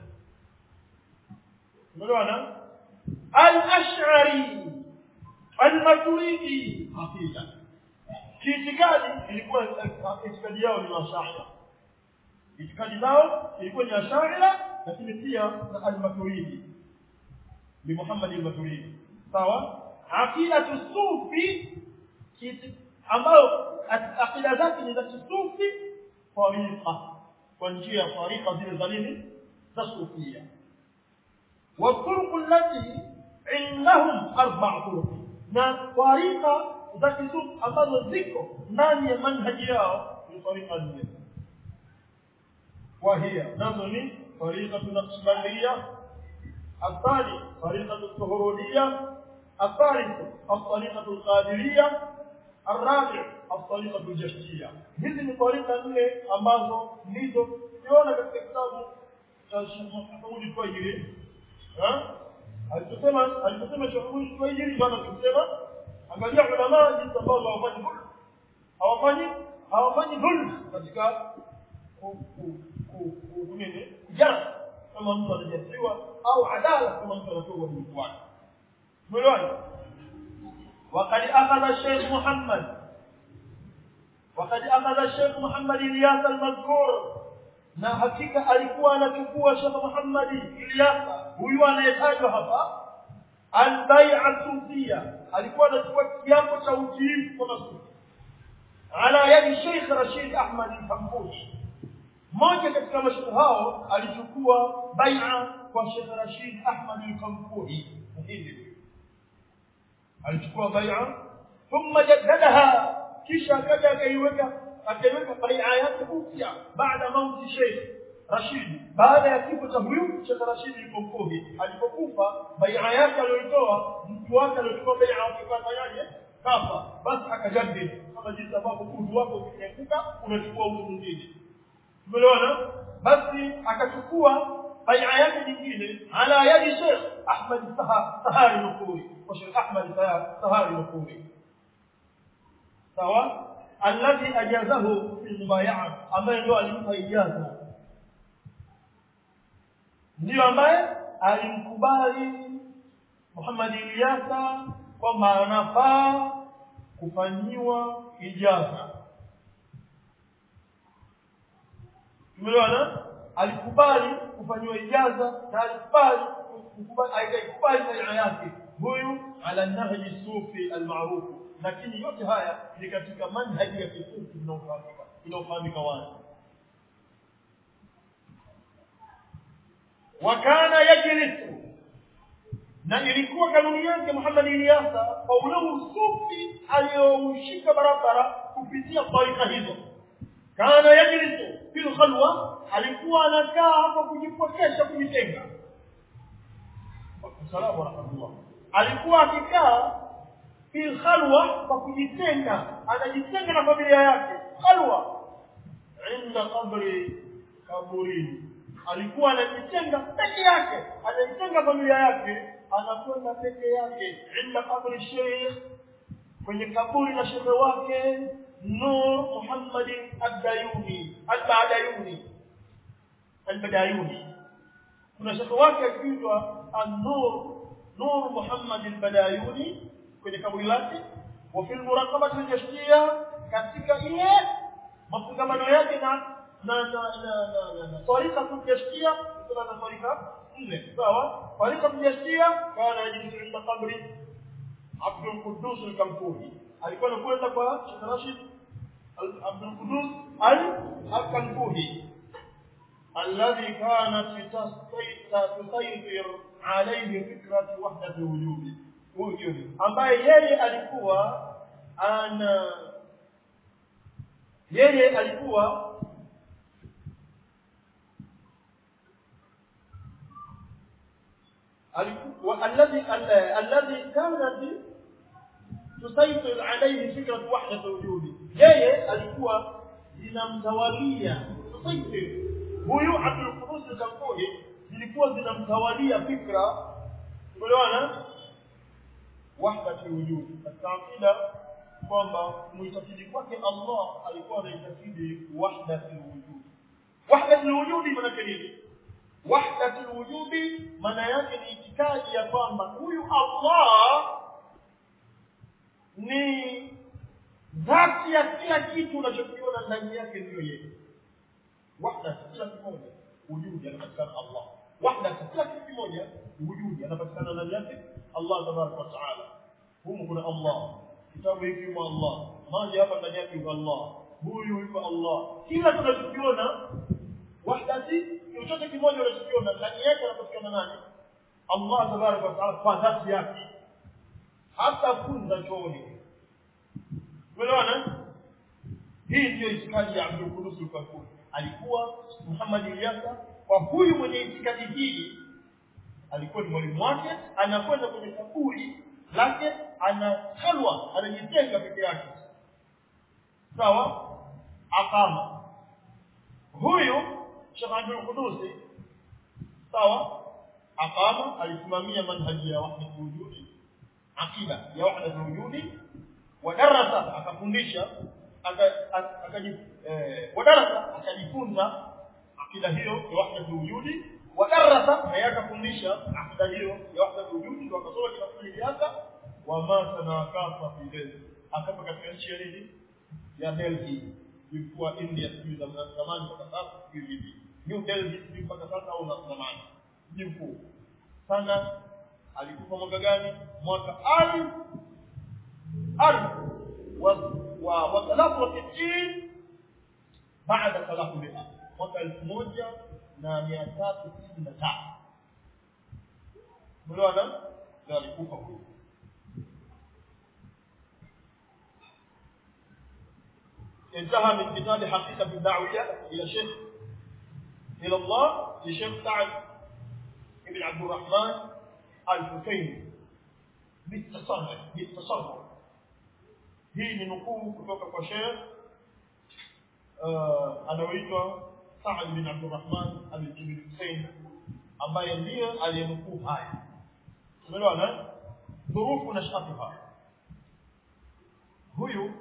Unaona? Al-Ash'ari al-Maturidi aqida. Kiitikadi ilikuwa itikadi yao ni Ash'ari. Itikadi zao ilikuwa ni Ash'ari lakini pia na al-Maturidi. Ni Muhammad al-Maturidi. Sawa? Aqida sufi ambayo akida zake ni za kisufi tariqa kwa njia ya tariqa zile za nini za sufia والطرق التي عندهم اربع طرق na tariqa za kisufi ambazo ziko ndani ya manhaji yao ni tariqa nne وهي nazo ni tariqa naqshbandiyya الثاني طريقة السهرودية الثالث الطريقة القادرية الرابع الطريقة الجشتية hizi ni طريقة nne ambazo ndizo tuliona katika kitabu cha Sheikh Mahmud Twajiri aliposema aliposema Sheikh Mahmud Twajiri ndio anachosema angalia ulama jinsi ambavyo hawafanyi dhulm hawafanyi hawafanyi dhulm katika nini kujara kama mtu anajasiwa au adala kama mtu anatoa uadilifu wake umeelewana وقد أخذ الشيخ محمد وقد أخذ الشيخ محمد إلياس المذكور na hakika alikuwa anachukua Sheikh Muhammad Ilyasa huyu anayetajwa hapa albai'a sufia alikuwa anachukua kiapo cha utiifu kwa masufi ala yadi Sheikh Rashid Ahmad al-Fambushi mmoja katika mashuhuri hao alichukua bai'a kwa Sheikh Rashid Ahmad al-Kampuhi hivi alichukua bai'a thumma jaddadaha kisha akaja akaiweka akaiweka bai'a yake upya baada mauti Sheikh Rashid baada ya kifo cha huyu Sheikh Rashid al-Kampuhi alipokufa bai'a yake aliyoitoa mtu wake aliyochukua bai'a akifanyaje kafa basi akajaddi kama jinsi ambavyo udhu wako ukianguka unachukua udhu mwingine tumeelewana basi akachukua bai'a yake nyingine ala yadi Sheikh Ahmad Sahari Nukuri wa Sheikh Ahmad Sahari Nukuri sawa alladhi ajazahu fi mubaya'a ambaye ndio alimpa ijaza ndio ambaye alimkubali Muhammad Ilyasa kwamba anafaa kufanyiwa ijaza tumeelewana alikubali kufanyiwa ijaza na alikubali kukubali aikubali baia yake huyu ala nahji sufi almaruf lakini yote haya ni katika manhaji ya kisufi inayofahamika inayofahamika wazi wakana yajlisu na ilikuwa kanuni yake Muhammad Ilyasa kwa ule usufi aliyoushika barabara kupitia tarika hizo kana yajlisu fil khalwa alikuwa anakaa hapo kujipokesha kujitenga salamu rahmatullah alikuwa akikaa fil khalwa kwa kujitenga anajitenga na familia yake khalwa inda qabri kaburini alikuwa anajitenga peke yake anajitenga familia yake anakwenda peke yake inda qabri sheikh kwenye kaburi la shekhe wake Nur Muhammad Ad-Dayuni Al-Badayuni Al-Badayuni kuna shekhe wake akiitwa An-Nur Nur Muhammad Al-Badayuni kwenye kaburi lake wa fil muraqabati al-jashtiya katika ile mafungamano yake na na na na na na tarika kujashtia kuna na tarika nne sawa tarika kujashtia kana yajlisu inda qabri Abdul Quddus al-Kampuhi alikuwa anakwenda kwa Sheikh Rashid Abdul Quddus al-Kampuhi alladhi kanat tusaytir alayhi fikrat wahdat al-wujud wujud ambaye yeye alikuwa ana yeye alikuwa alikuwa alladhi alladhi kanat tusaitir alayhi fikrat wahdat wujudi yeye alikuwa zinamtawalia tusaitir huyu Abdul Qudus al-Kampuhi zilikuwa zinamtawalia fikra umeelewana wahdat wujudi katika akida kwamba muitakidi kwake Allah alikuwa anaitakidi wahdat wujudi wahdat wujudi maana nini wahdat wujudi maana yake ni itikadi ya kwamba huyu Allah ni dhati ya kila kitu unachokiona ndani yake ndiyo yeye wahda kila kimoja wujudi anapatikana Allah wahda kila kitu kimoja wujudi anapatikana ndani yake Allah tabaraka wa taala humu kuna Allah kitabu hiki yuko Allah maji hapa ndani yake yuko Allah huyu yuko Allah kila tunachokiona wahdati chochote kimoja unachokiona ndani yake anapatikana nani Allah tabaraka wa taala kwa dhati yake hata funza chooni umeelewana hii ndio itikadi ya Abdul Qudus al-Kafur alikuwa Muhammad Ilyasa kwa huyu mwenye itikadi hii alikuwa ni mwalimu wake anakwenda kwenye kaburi lake ana halwa anajitenga peke yake sawa akama huyu Sheikh Abdul Qudusi sawa akama alisimamia manhaji ya wahdat wujudi akida ya wahdat wujudi wadarasa akafundisha akaji eh, wadarasa akajifunza akida hiyo ya wahdat wujudi wadarasa na yakafundisha akida hiyo ya wahdat wujudi ndio akasoma kitabu chake wa mata na akafa fi Delhi akafa katika nchi ya nini ya Delhi ilikuwa India sijui zamani mpaka sasa sijui vipi New Delhi sijui mpaka sasa au na zamani mji mkuu sana alikufa mwaka gani mwaka alif alif wa wa wa thalath wa sitini baada thalath mia mwaka elfu moja na mia tatu sitini na tatu mliona ndio alikufa huyo انتهى من كتاب حقيقة الدعوية إلى شيخ إلى الله لشيخ سعد بن عبد الرحمن الحسين بالتصرف بالتصرف hii ni nukuu kutoka kwa Sheikh uh, anaoitwa Saad bin Abdurrahman al-Ibn Hussein ambaye ndiye aliyenukuu haya. Umeelewana? Dhurufu na shatuha. Huyu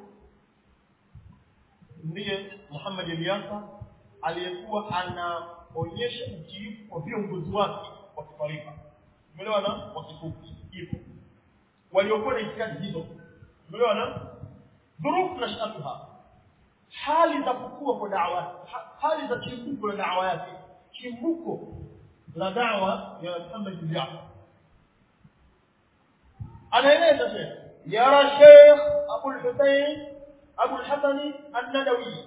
ndiye Muhammad Ilyasa aliyekuwa anaonyesha utiifu kwa viongozi wake wa kifarika. Umeelewana? Wa kikufi hivyo. Waliokuwa na itikadi hizo. Umeelewana? Dhurufu na shatuha. Hali za kukua kwa da'wa, hali za chimbuko la da'wa yake. Chimbuko la da'wa ya Muhammad Ilyasa. Anaeleza Sheikh, yara Sheikh Abu al-Husayn Abu al-Hasan an-Nadawi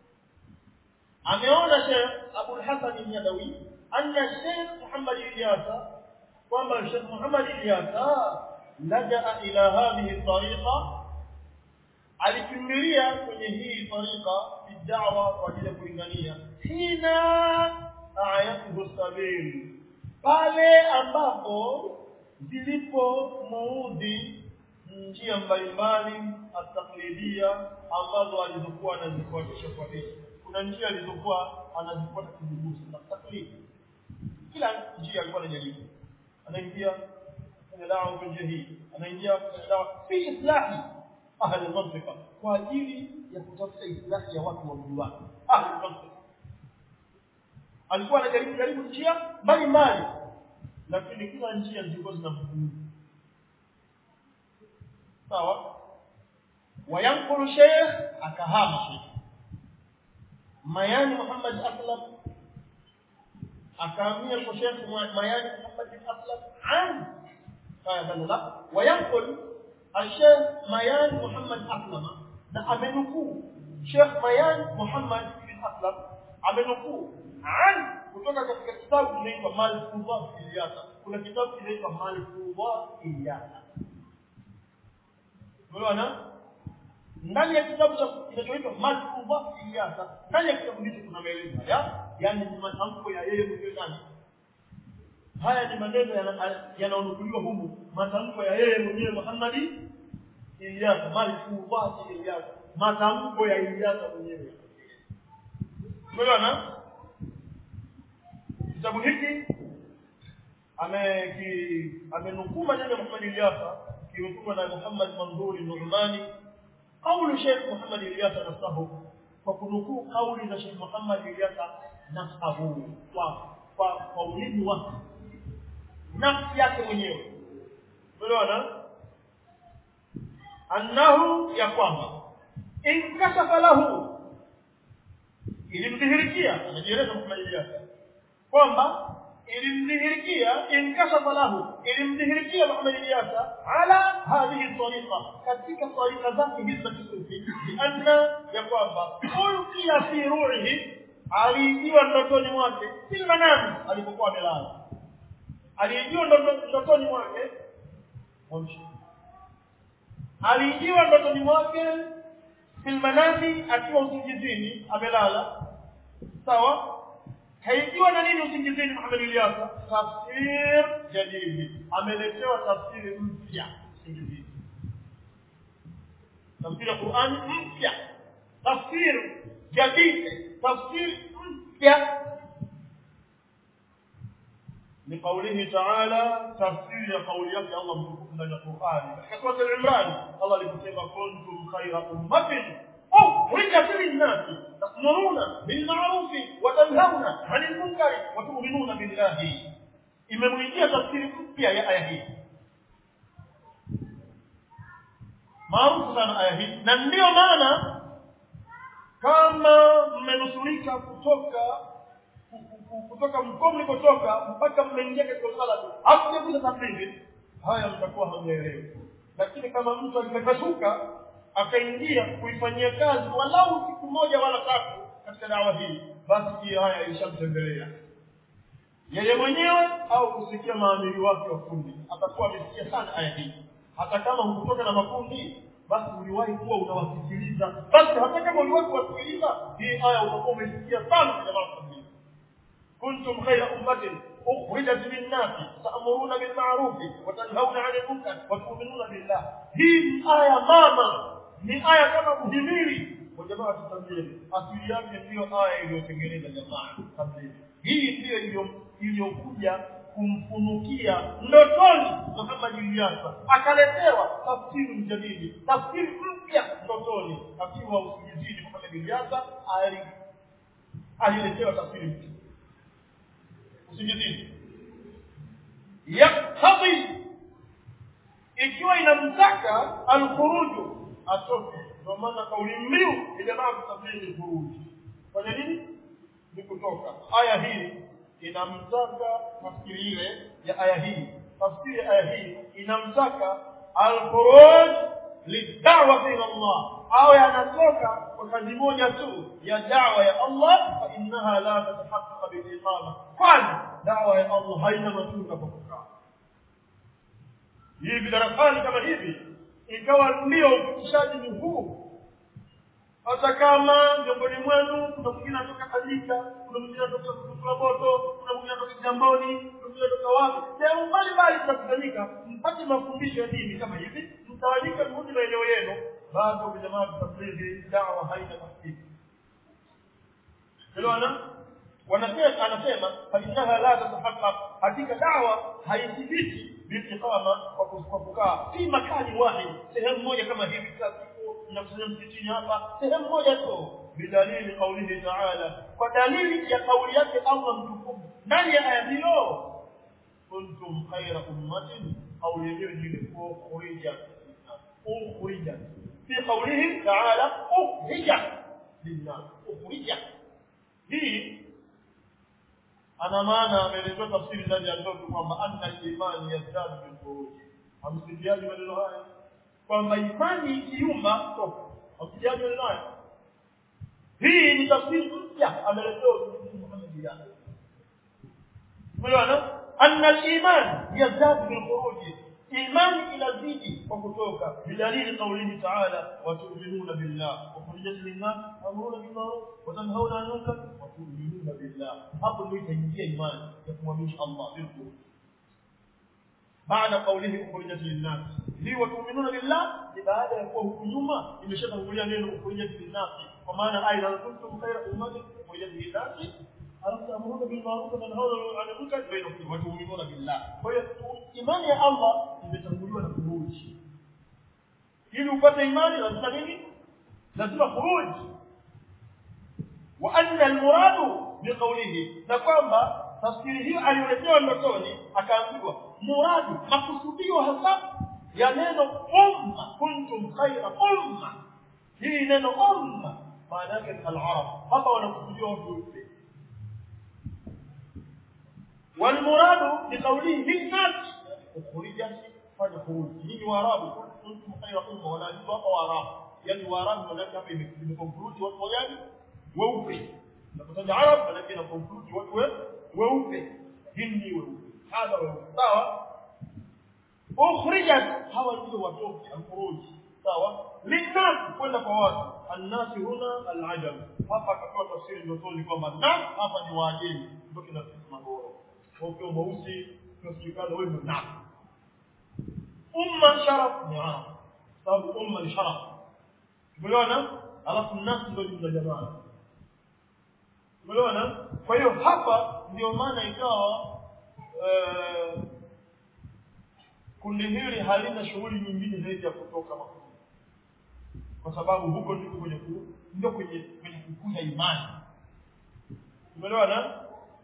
ameona Sheikh Abu al-Hasan an-Nadawi anna Sheikh Muhammad Ilyasa kwamba Sheikh Muhammad Ilyasa laja ila hadhihi tariqa alikimbilia kwenye hii tariqa bid'awa kwa ajili ya kulingania hina ayatuhu sabil pale ambapo zilipo muudhi njia mbalimbali ataklidia ambazo alizokuwa anazifuatisha kwa dini kuna njia alizokuwa anazifuata kibugusi na taklidi kila njia alikuwa anajaribu anaingia kwenye dawa kwa njia hii anaingia kwenye dawa fi islahi ahli mantiqa kwa ajili ya kutafuta islahi ya watu wa mji wake ahli mantiqa alikuwa anajaribu jaribu njia mbalimbali lakini kila njia zilikuwa zinamfunga sawa wayankulu sheikh akahama sheikh mayani Muhammad Aslam akahamia kwa sheikh mayani Muhammad Aslam an haya badala wayankul الشيخ ميان محمد أسلم na amenukuu Sheikh Mayan Muhammad bin Aslam amenukuu an kutoka katika kitabu kinaitwa Malfudhat Ilyasa kuna kitabu kinaitwa Malfudhat Ilyasa Unaona? Ndani ya kitabu cha kinachoitwa Malfudha Ilyasa, ndani ya kitabu hicho kuna maelezo haya, yani ni matamko ya yeye mwenyewe nani? Haya ni maneno yanayonukuliwa humu, matamko ya yeye mwenyewe Muhammad Ilyasa, Malfudha Ilyasa, matamko ya Ilyasa mwenyewe. Umeona? Kitabu hiki ame amenukuu maneno ya Muhammad Ilyasa kimetungwa na Muhammad Mandhuri Nurmani kauli Sheikh Muhammad Ilyasa nasahu kwa kunukuu kauli za Sheikh Muhammad Ilyasa nasahu kwa kwa kwa ulimi wake nafsi yake mwenyewe umeelewana annahu ya kwamba inkashafa lahu ilimdhihirikia anajieleza Muhammad Ilyasa kwamba ilimdhihirikia inkashafa lahu ilimdhihirikia Muhammad Ilyasa ala hadhihi tariqa katika tariqa zake hizi za kisufi lianna ya kwamba ulqiya fi ruhihi aliijiwa ndotoni mwake si manami alipokuwa amelala aliijiwa ndotoni mwake aliijiwa ndotoni mwake fil manami akiwa usingizini amelala sawa haijiwa na nini usingizini Muhammad Ilyasa tafsir jadidi ameletewa tafsiri mpya usingizini tafsiri ya Qur'an mpya tafsiri jadidi tafsiri mpya لقوله تعالى تفسير قول يك الله من القرآن كسورة العمران الله لكتب كنتم خير أمة أخرجت للناس تأمرون بالمعروف وتنهون عن المنكر وتؤمنون بالله imemwijia tafsiri mpya ya aya hii maarufu sana aya hii na ndiyo maana kama mmenusurika kutoka kutoka mkoa mlikotoka mpaka mmeingia katika usala hakujakuza tafsiri haya mtakuwa hamjaelewi lakini kama mtu alipepasuka akaingia kuifanyia kazi walau siku moja wala tatu katika dawa hii basi hii haya ilishamtembelea yeye mwenyewe au kusikia maamiri wake wa kundi atakuwa amesikia sana aya hii hata kama hukutoka na makundi basi uliwahi kuwa unawasikiliza basi hata kama uliwahi kuwasikiliza hii aya utakuwa umesikia sana kwa jamaa kundi كنتم خير أمة أخرجت للناس تأمرون بالمعروف وتنهون عن المنكر وتؤمنون بالله هي آية ماما ni aya kama muhimili wa jamaa tablighi asili yake ndiyo aya iliyotengeneza jamaa tablighi hii ndiyo iliyokuja kumfunukia ndotoni Muhammad Ilyasa akaletewa tafsiri mjadidi tafsiri mpya ndotoni akiwa usingizini Muhammad Ilyasa aliletewa tafsiri mpya usingizini yaktabi ikiwa inamtaka alkhuruju atoke ndio maana kauli mbiu ile jamaa kusafiri khuruji fanya nini ni kutoka aya hii inamtaka tafsiri ile ya aya hii tafsiri ya aya hii inamtaka alkhuruj lidawati ila Allah au yanatoka kwa kazi moja tu ya dawa ya Allah fa innaha la tatahaqqaq bil iqama kwani dawa ya Allah haina matunda kwa kukaa hivi darasani kama hivi ikawa ndio ufikishaji ni huu hata kama miongoni mwenu kuna mwingine anatoka Kadika kuna mwingine anatoka Kulaboto kuna mwingine anatoka Jamboni kuna mwingine anatoka wapi sehemu mbalimbali tunakusanyika mpate mafundisho ya dini kama hivi mtawanyika mrudi maeneo yenu bado kwa jamaa tablighi dawa haina tahqiq elewana wanasema anasema fa innaha la tatahaqqaq hakika dawa haithibiti biiqama kwa kukaa fi makani wahid sehemu moja kama hivi kila siku mnakusanya msikitini hapa sehemu moja tu bidalili qaulihi ta'ala kwa dalili ya kauli yake Allah mtukufu ndani ya aya hiyo kuntum khayra ummatin au yenyewe ni ile ukhrija ukhrija fi qaulihi ta'ala ukhrija linnas ukhrija hii ana maana ameelezea tafsiri ndani ya ndoto kwamba anna imani yazdadu bil khuruj hamsikiaji maneno haya kwamba imani ikiumba toka hamsikiaji maneno haya hii ni tafsiri mpya ameletewa Muhammad jana umeona anna al-iman yazdadu bil khuruj imani inazidi kwa kutoka bidalili qawlihi ta'ala wa tu'minuna billah wa khurujat lin-nas amruna bil ma'ruf wa tanhauna 'anil munkar wa tu'minuna billah hapo ndio itaingia imani ya kumwamini Allah bil khuruj baada qawlihi ukhrijat lin-nas li wa tu'minuna billah ni baada ya kuwa huku nyuma imeshatangulia neno ukhrijat lin-nas kwa maana aidha kuntum khayra ummatin ukhrijat lin-nas alafu amruna bil ma'ruf wa tanhauna 'anil munkar bainakum wa tu'minuna billah kwa hiyo imani ya Allah imetanguliwa na khuruji ili upate imani lazima nini lazima khuruji wa anna al-muradu biqawlihi na kwamba tafsiri hiyo aliyoletewa ndotoni akaambiwa muradu makusudio hasa ya neno umma kuntum khayra umma hii neno umma maana yake al-arab hapa wanakusudia watu wote والمراد بقوله للناس أخرجت فالخروج نيجي وارابو كنتم خير أمة ولا نبقى وارابو يعني وارابو ملاك hapa imekonklude watu wagani weupe napotaja arab maana ina konklude watu weupe hindi weupe hadha weupe sawa ukhrijat hawa ndio watoke alkhuruj sawa linnas kwenda kwa watu annasi huna alajam hapa akatoa tafsiri ndotoni kwamba nas hapa ni waajemi ndio kina magoro kwa hiyo mweusi tunasikana wewe ndio nas umma sharaf ni arab sababu umma ni sharaf umeona alafu nas ndio jumla jamaa umeona kwa hiyo hapa ndio maana ikawa eh, kundi hili halina shughuli nyingine zaidi ya kutoka makundi kwa sababu huko ndiko kwenye ku, ndio kwenye kwenye kukuza imani umeelewana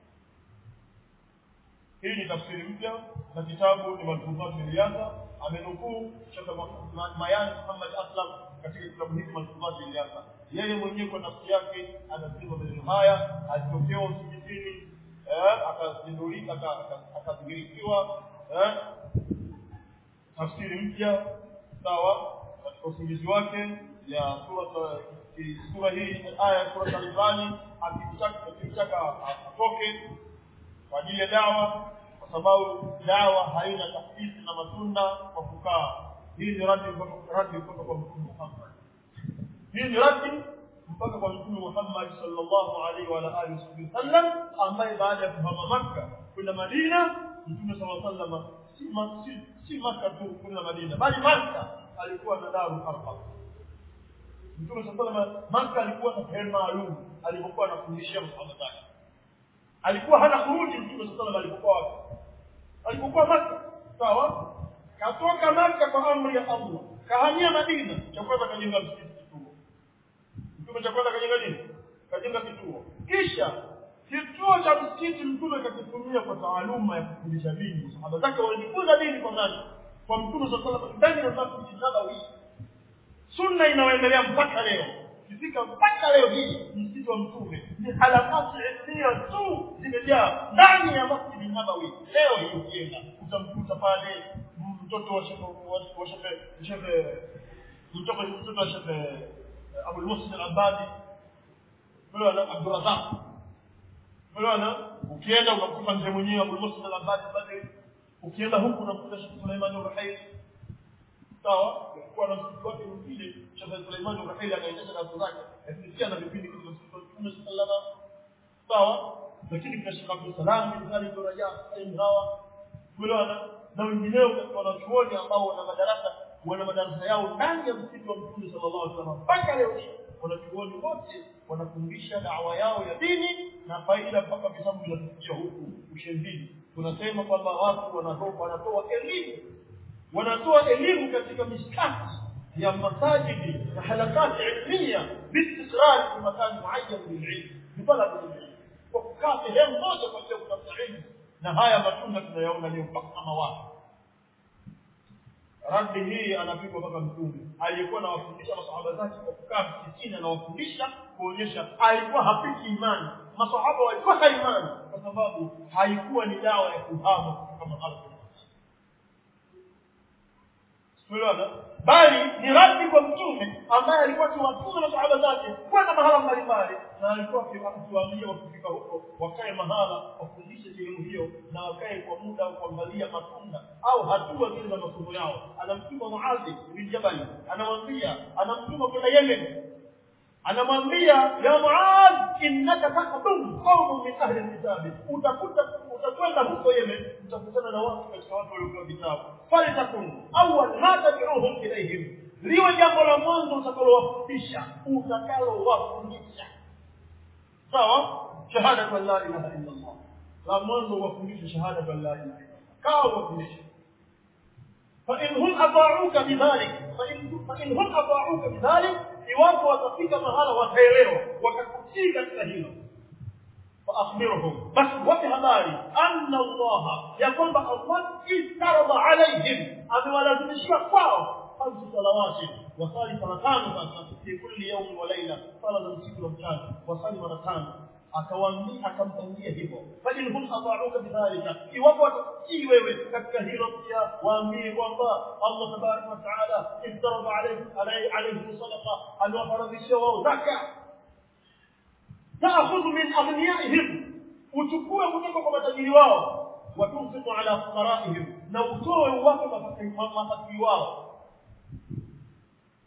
hii ni tafsiri mpya na kitabu ni malfudhat iliyasa amenukuu Sheikh Mayan Muhammad Aslam katika kitabu hiki malfudhat iliyasa yeye mwenyewe kwa nafsi yake anasema maneno haya alitokewa msikitini eh akazindulika akadhihirikiwa eh tafsiri mpya sawa katika usingizi wake ya sura sura hii aya ya sura Al-Imran akitaka akitaka atoke kwa ajili ya dawa kwa sababu dawa haina tafsiri na matunda kwa kukaa hii ni radi radi kutoka kwa Mtume Muhammad hii ni radi mpaka kwa Mtume Muhammad sallallahu alaihi wa alihi wasallam ambaye baada ya kuhama Makka kwenda Madina Mtume sallallahu alaihi wasallam si si, si Makka tu kwenda Madina bali Makka alikuwa na daru arqam Mtume sallallahu alaihi wasallam Makka alikuwa na sehemu maalum alipokuwa anafundishia masahaba zake alikuwa hana kurudi Mtume sallallahu alaihi wasallam alipokuwa wapi alipokuwa Makka sawa katoka Makka kwa amri ya Allah kahamia Madina cha kwanza kajenga msikiti kituo Mtume cha kwanza kajenga nini kajenga kituo kisha kituo cha msikiti Mtume kakitumia kwa taaluma ya kufundisha dini sahaba zake walijifunza dini kwa nani kwa Mtume sallallahu alaihi wasallam ndani ya Masjid Nabawi sunna inayoendelea mpaka leo kifika mpaka leo hii msikiti wa Mtume ni halakati ilmia tu zimejaa ndani ya Masjid Nabawi leo hii ukienda utamkuta pale mtoto wa shekhe wa shekhe shekhe mtoto mtoto wa shekhe Abu Muslim al-Abadi bwana Abdul Razak bwana ukienda unakuta mzee mwenyewe Abu Muslim al-Abadi pale ukienda huku unakuta Sheikh Suleiman al-Ruhaili sawa kwa na msikiti wake mwingine Sheikh Suleiman al-Ruhaili anaendesha darasa zake lakini pia na vipindi katika msikiti wa Mtume sallallahu sawa lakini kuna Sheikh Abdul Salam bin Khalid bin Rajab alayhi hawa bwana na wengineo katika wanachuoni ambao wana madarasa wana madarasa yao ndani ya msikiti wa Mtume sallallahu alaihi wasallam mpaka leo hii wanachuoni wote wanafundisha dawa yao ya dini na faida mpaka vitabu vinafikia huku ushembini tunasema kwamba watu wanatoa wanatoa elimu wanatoa elimu katika miskati ya masajidi na halakati ilmia biistikrar fi makan muayyan lililm bitalab lililm kwa kukaa sehemu moja kwa ajili ya kutafuta ilmu na haya matunda tunayaona leo mpaka mawatu radi hii anapigwa mpaka mtume aliyekuwa anawafundisha masahaba zake kwa kukaa msikitini anawafundisha kuonyesha alikuwa hapiki imani masahaba walikosa imani kwa sababu haikuwa ni dawa ya kuhama kutoka mahala Tuelewana? Bali ni radi kwa mtume ambaye alikuwa akiwatuma masahaba zake kwenda mahala mbalimbali na alikuwa akiwaambia wakifika huko wakae mahala wafundishe sehemu hiyo na wakae kwa muda wa kuangalia matunda au hatua zile za masomo yao. Anamtuma Muadhi bin Jabal, anamwambia anamtuma kwenda Yemen. Anamwambia ya Muadh, innaka taqdum qaumun min ahli alkitab, utakuta utakwenda huko Yemen, utakutana na watu katika watu waliopewa vitabu. Falitakun awwal ma tad'uhum ilayhim, liwe jambo la mwanzo utakalowafundisha utakalowafundisha sawa shahada la ilaha illa Allah la mwanzo wafundishe shahada la ilaha illa Allah kawa wafundishe فإن هم أطاعوك بذلك فإن, فإن هم أطاعوك بذلك iwapo watafika mahala wataelewa wakakutii katika hilo فأخبرهم بس wape habari anna Allah ya kwamba Allah istarada alaihim amewalazimishia kwao khamsu salawati wasali mara tano sasa fi kulli yawm wa layla sala za usiku na mchana wasali mara tano akawaambia akampangia hivyo bali hum ata'uka bidhalika iwapo watakutii wewe katika hilo pia waambie kwamba Allah tabaraka wa taala istarada alayhi alayhi sadaqa aliwafaradhishia wao zaka تأخذ من أغنيائهم وتكون kutoka kwa matajiri wao watunfiqu ala fuqaraihim na utoe uwape mafakiri wao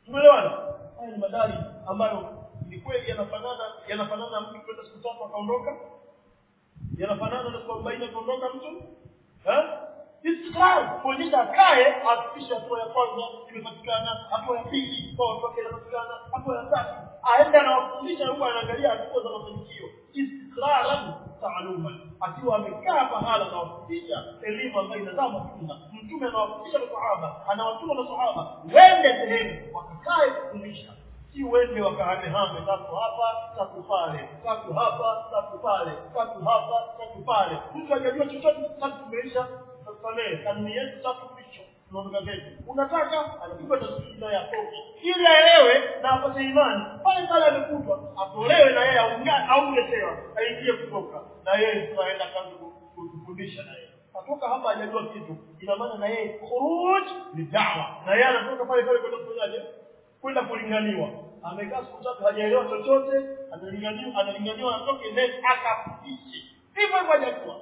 madari ambayo ni kweli yanafanana yanafanana mtu kwenda siku tatu akaondoka yanafanana na siku arobaini akaondoka mtu eh istiqrar kuonyesha akae afikishe hatua ya kwanza imepatikana hatua ya pili kwa watu wake inapatikana hatua ya tatu aende anawafundisha huko anaangalia hatua za mafanikio istiqraran taaluman akiwa amekaa pahala anawafundisha elimu ambayo inazaa matunda mtume anawafundisha masahaba anawatuma masahaba wende sehemu wakakae kufundisha si wende wakahamehame tatu hapa tatu pale tatu hapa tatu pale tatu hapa tatu pale mtu hajajua chochote tatu tumeisha tusamehe kanuni yetu tatu mwisho tunaondoka zetu unataka anapigwa tasbihi naye atoke ili aelewe na apate imani pale pale amekutwa atolewe na yeye aunga- aungetewa aingie kutoka na yeye tunaenda kazi ku- ku- kufundisha na yeye atoka hapa hajajua kitu ina maana na yeye khuruj ni dawa na yeye anatoka pale pale kwenda kufanyaje kwenda kulinganiwa amekaa siku tatu hajaelewa chochote analinganiwa analinganiwa atoke then akafundishe hivyo hivyo hajakuwa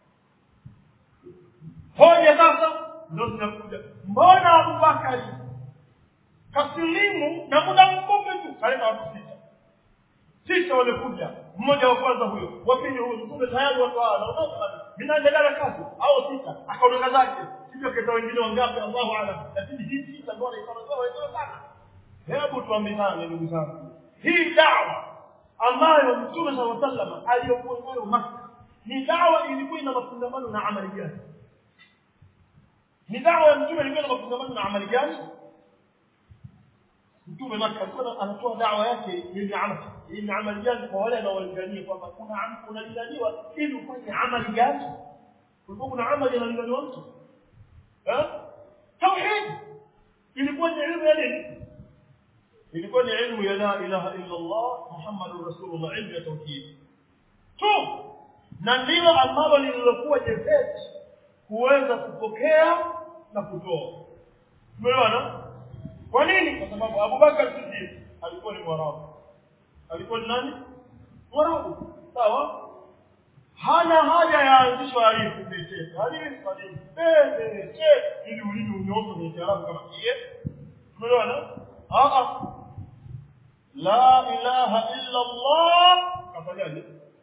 hoja sasa ndio zinakuja mbona abubakari kasilimu na muda mfupi tu kaleta watu sita sita wamekuja mmoja wa kwanza huyo wa pili huyo mtume tayari watu hawa wanaondoka vinaendelea na kazi au sita akaondoka zake sivyo keta wengine wangapi allahu alam lakini hii sita ndio wanaifanya sawa wenyewe sana hebu tuambizane ndugu zangu hii dawa ambayo mtume saa salama aliyokuwa nayo maka ni dawa ilikuwa ina mafungamano na amali gani ni dawa ya mtume ilikuwa na mafungamano na amali gani mtume maka alikuwa anatoa dawa yake yenye amali yenye amali gani kwa wale anaolingania kwamba kuna am- unalinganiwa ili ufanye amali gani kulikuwa kuna amali inalinganiwa mtu eh tauhid ilikuwa ni elimu ya nini ilikuwa ni ilmu ya la ilaha illa Allah Muhammadur Rasulullah ilmu ya tauhid tu na ndilo ambalo lililokuwa jepesi kuweza kupokea na kutoa umeona kwa nini kwa sababu Abubakar Siddiq alikuwa ni mwarabu alikuwa ni nani mwarabu sawa hana haja ya anzisho alifu pete alifu alifu pete ili ulimi unyooke kwenye kiarabu kama kie umeona ah ah la ilaha illa Allah kafanyaje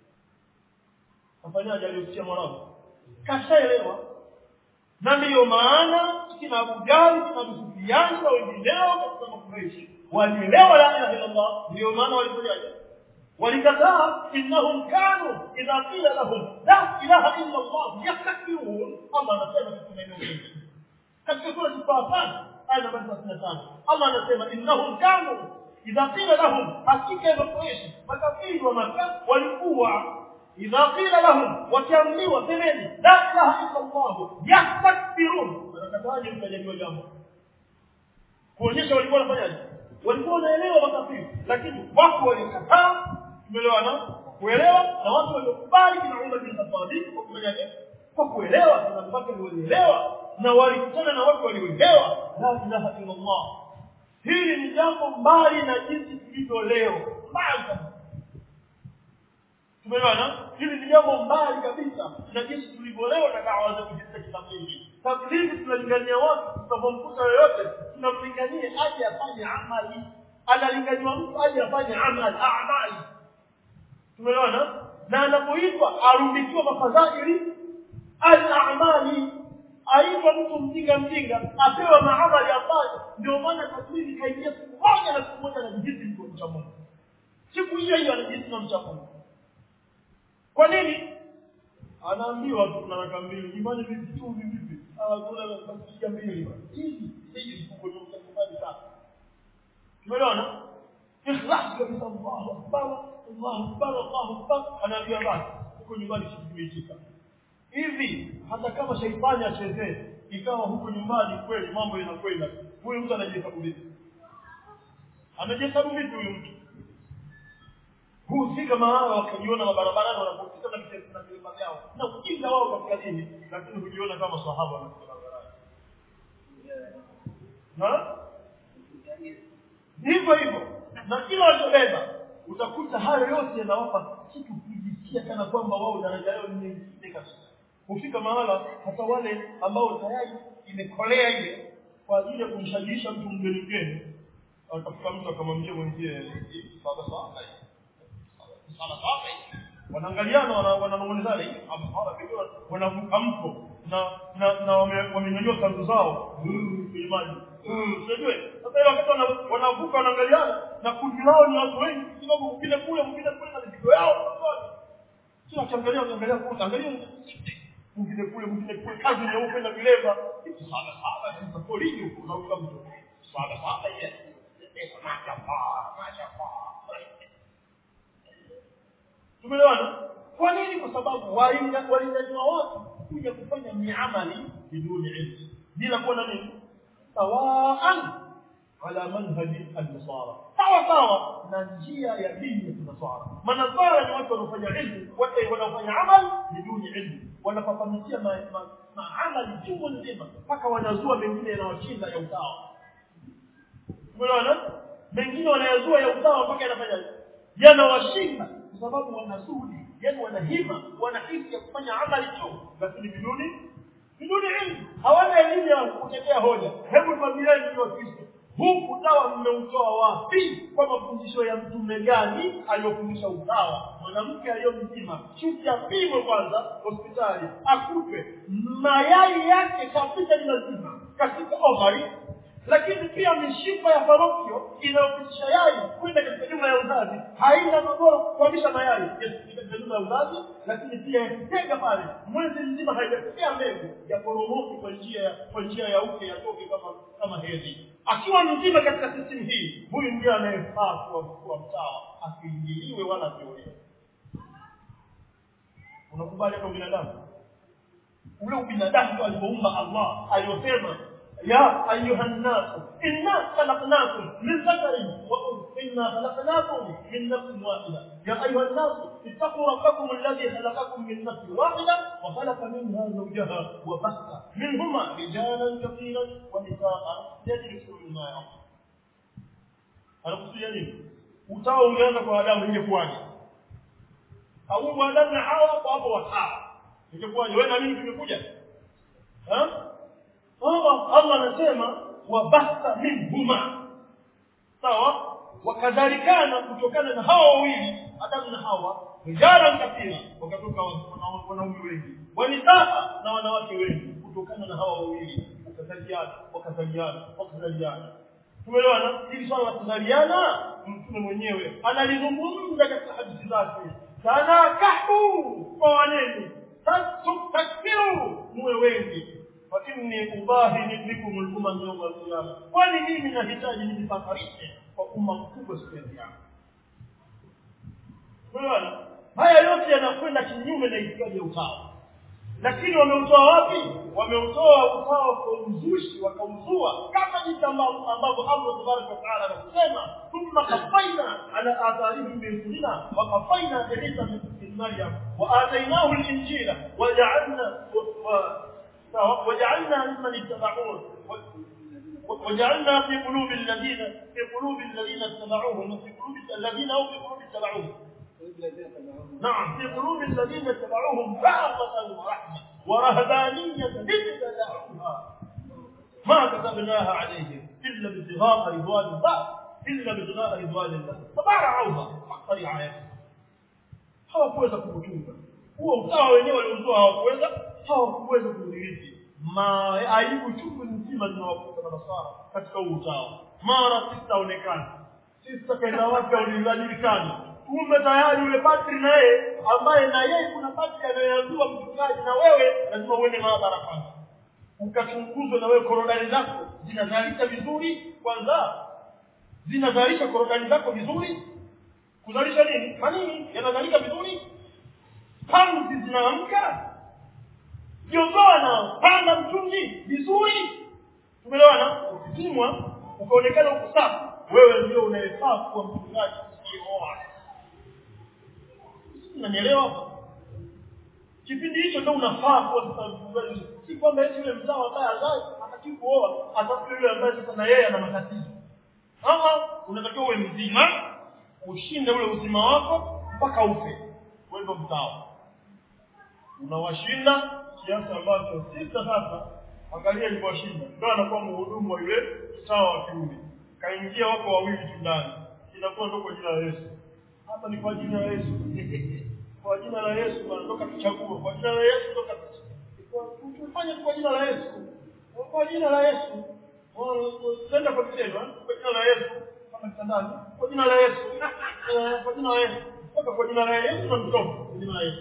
kafanyaje aliyosikia mwarabu kashaelewa na ndiyo maana kina Abu Jahl kina Abu Sufyan na wengineo katika makureishi walielewa la ilaha illa Allah ndiyo maana walifanyaje walikataa innahum kanu idha qila lahum la ilaha illa Allah yastakbirun Allah anasema katika maeneo mengi katika sura Al-Fatiha aya namba 35 Allah anasema innahum kanu idha qila lahum hakika ya makureishi makafiri wa Makka walikuwa idha qila lahum wakiambiwa semeni la ilaha illa Allah yastakbirun wanakataje mtajaliwa jambo kuonyesha walikuwa wanafanyaje walikuwa wanaelewa makafiri lakini wako walikataa tumeelewana kuelewa na watu waliokubali kina Umar bin Khattab kwa kufanyaje kwa kuelewa kina Abubakar walielewa na walikutana na watu walioelewa la ilaha illa Allah hili ni jambo mbali na jinsi tulivyo leo mbali kabisa tumeelewana hili ni jambo mbali kabisa na jinsi tulivyolewa na dawa za kujisa kikamili tablighi tunalingania watu tunapomkuta yoyote tunamlingania aje afanye amali analinganiwa mtu aje afanye amali amali tumeelewana na anapoitwa arundikiwa mafadhaili al-a'mali aitwa mtu mjinga mjinga apewa maamali afanye ndio maana tablighi kaingia siku moja na siku moja anajihisi mtu mcha Mungu siku hiyo hiyo anajihisi na mcha Mungu kwa nini anaambiwa tu na raka mbili imani vipi tu vipi ah kuna basi mbili hizi hizi kuko ni mtakubali sana tumeona ikhlas kabisa Allahu akbar Allahu akbar Allahu akbar anaambia basi huko nyumbani sikimeitika hivi hata kama shaitani achezee ikawa huko nyumbani kweli mambo yanakwenda huyu mtu anajihesabu vipi anajihesabu vipi huyu mtu hufika mahala wakajiona mabarabarani wanapopita na vitendo na vilima vyao na kujinga wao katika dini lakini hujiona kama sahaba wanapita barabarani na hivyo hivyo na kila walichobeba utakuta hayo yote yanawapa kitu kujisikia kana kwamba wao daraja yao ni nyingine kabisa hufika mahala hata wale ambao tayari imekolea ile kwa ajili ya kumshajiisha mtu mgeni mgeni atafuta mtu akamwambia mwenzie saba saba saba saba wanaangaliana wana- wananong'onezana hivi masahaba pengine wanavuka mto na na na wame- wamenyanyua kanzu zao mm, kwenye maji Mm, unajua sasa hiyo wakati wana- wanavuka wanaangaliana na kundi lao ni watu wengi kwa sababu mwingine kule mwingine kule na mizigo yao sio akiangalia ukiangalia kule angalia mwingine kule mwingine kule kazi nyeupe na vileva sana sana sasa polini huko unavuka mto sana sana ile mashapa mashapa tumeelewana kwa nini kwa sababu walinda- walindaniwa watu kuja kufanya miamali biduni ilmu bila kuwa na nini sawaan ala manhaji alnasara sawa sawa na njia ya dini ya kinasara manasara ni watu wanaofanya ilmu watu wanaofanya amal biduni ilmu wanapapamikia ma- ma- maamali chungu nzima mpaka wanazua mengine yanawashinda ya utawa umeona mengine wanayazua ya utawa mpaka yanafanya yanawashinda kwa sababu wanazuri yani wanahima wanahisi ya kufanya amali tu lakini biduni biduni ilmu hawana elimu ya kutetea hoja hebu familiani ni wakristo huu utawa mmeutoa wapi kwa mafundisho ya mtume gani aliyofundisha utawa mwanamke aliyo mzima shuti apimwe kwanza hospitali akupe mayai yake kabisa ni mazima katika ovari lakini pia mishipa ya farokio inayopitisha yai kwenda katika nyumba ya uzazi haina magoro kuhamisha mayai yes, katika nyumba ya uzazi lakini pia yakitega pale mwezi mzima haijapokea mbegu ya poromoki kwa njia ya kwa njia ya uke yatoke kama kama hedhi akiwa mzima katika system hii huyu ndiye anayefaa kuwa kuwa mtawa asiingiliwe wala asiolewe unakubali hata ubinadamu ule ubinadamu ndio alivyoumba Allah aliyosema يا أيها الناس إنا خلقناكم من ذكر وأنثى إنا خلقناكم من نفس واحدة يا أيها الناس اتقوا ربكم الذي خلقكم من نفس واحدة وخلق منها زوجها وبث منهما رجالا كثيرا ونساء يدرسوا مما يعلم anakusudia nini utawa ungeanza kwa adamu ingekuwaje au adamu na hawa hapo hapo watawa ingekuwaje wewe na mimi tumekuja ha Allah Allah anasema wabatha minhuma sawa wakadhalikana kutokana na hawa wawili Adamu na Hawa rijalan kathira wakatoka wana- wanaume wengi wanisaa na wanawake wengi kutokana na hawa wawili wakazaliana wakazaliana wakazaliana tumeelewana hili swala la kuzaliana mtume mwenyewe analizungumza katika hadithi zake tanakahu kwa waneni tastakbiru muwe wengi fa inni ubahi bikum al-umam yawm al-qiyamah kwani mimi nahitaji nijifaharishe kwa umma mkubwa siku ya kiyama Unaona? Haya yote yanakwenda kinyume na itikadi ya utawa. Lakini wameutoa wapi? Wameutoa utawa kwa uzushi, wakauzua kama jinsi ambavyo ambavyo Allah Subhanahu wa Ta'ala anasema, thumma qafaina ala atharihim bi rusulina wa qafaina Isa bin Maryam wa atainahu al-injila wa ja'alna wa وجعلنا ممن اتبعوه وجعلنا في قلوب الذين في قلوب الذين اتبعوهم وفي قلوب الذين هم في قلوب اتبعوهم نعم في قلوب الذين اتبعوهم رأفة ورحمة ورهبانية ابتدعوها ما كتبناها عليهم إلا ابتغاء رضوان الله إلا ابتغاء رضوان الله فبارعوها حق رعايتها hawakuweza kukutunga huo utawa wenyewe waliotoa hawakuweza hawakuweza kudhibiti aibu chungu nzima zinawakuta manasara katika huu utawa mara sitaonekana sista kaenda wapi aulijulikani kumbe tayari yule padri na yeye ambaye na yeye kuna padri anayeambiwa mchungaji na wewe lazima uende maabara kwanza ukachunguzwe na wewe korodani zako zinazalisha vizuri kwanza zinazalisha korodani zako vizuri kuzalisha nini manini yanazalika vizuri pamzi zinaamka jogoo na panda mtungi vizuri tumeelewana ukipimwa ukaonekana uko safi wewe ndio unayefaa kuwa mchungaji usioa unanielewa hapa kipindi hicho ndio unafaa kuwa sasa mchungaji si kwamba eti yule mzao ambaye azai hataki kuoa atafute yule ambaye sasa na yeye ana matatizo ama unatakiwa uwe mzima ushinde ule uzima wako mpaka ufe wewe ndio mzao unawashinda kiasi ambacho sita sasa angalia ilivyoshinda ndio anakuwa mhudumu wa yule mtawa wa kiume wanaingia wako wawili tu ndani inakuwa ndo kwa jina la Yesu hapa ni kwa jina la Yesu kwa jina la Yesu wanatoka tuchagua kwa jina la Yesu toka tufanye kwa jina la Yesu kwa jina la Yesu tenda kwa kitendo kwa jina la Yesu kama kitandani kwa jina la Yesu kwa jina la Yesu toka kwa jina la Yesu na mtoto kwa jina la Yesu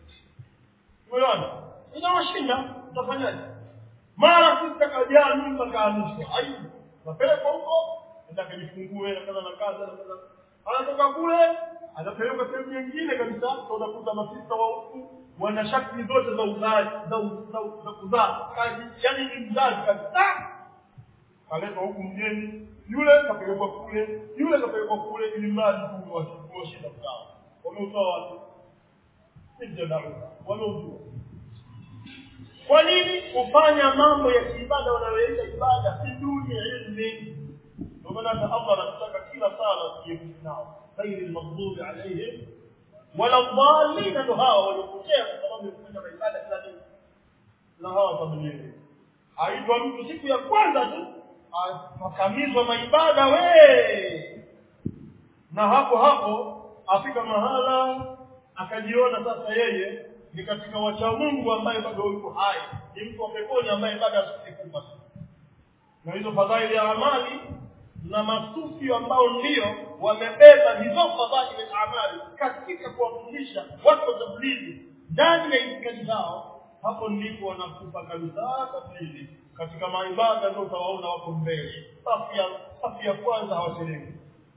umeona inawashinda utafanyaje mara sisi kajaa mimba kaanishwa aibu napelekwa huko enda kajifungue na kaza na kaza na kaza anatoka kule anapelekwa sehemu nyingine kabisa unakuta masista wa huku wana shakli zote za uzazi za za- za kuzaa kazi yani ni mzazi kabisa kaletwa huku mgeni yule kapelekwa kule yule kapelekwa kule ili mradi tu washinda kuzaa wameutoa watu sijadau wameujua kwa nini kufanya mambo ya kiibada wanayoita ibada si duni ya ilmi ndio maana hata Allah anataka kila sala tujiepushe nao ghairi almaghdubi alaihim wala dhalin ndio hawa waliopotea kwa sababu ya kufanya ibada kila dini na hawa familia aitwa mtu siku ya kwanza tu akamizwa maibada we na hapo hapo afika mahala akajiona sasa yeye ni katika wacha Mungu ambaye bado yuko hai ni mtu wa peponi ambaye bado asikufa na hizo fadhaili ya amali na masufi ambao ndio wamebeba hizo fadhaili ya amali katika kuwafundisha watu wa tablighi ndani ya itikadi zao hapo ndipo wanakufa kabisa tablighi katika maibada ndio utawaona wako mbele safu ya safu ya kwanza hawachelewi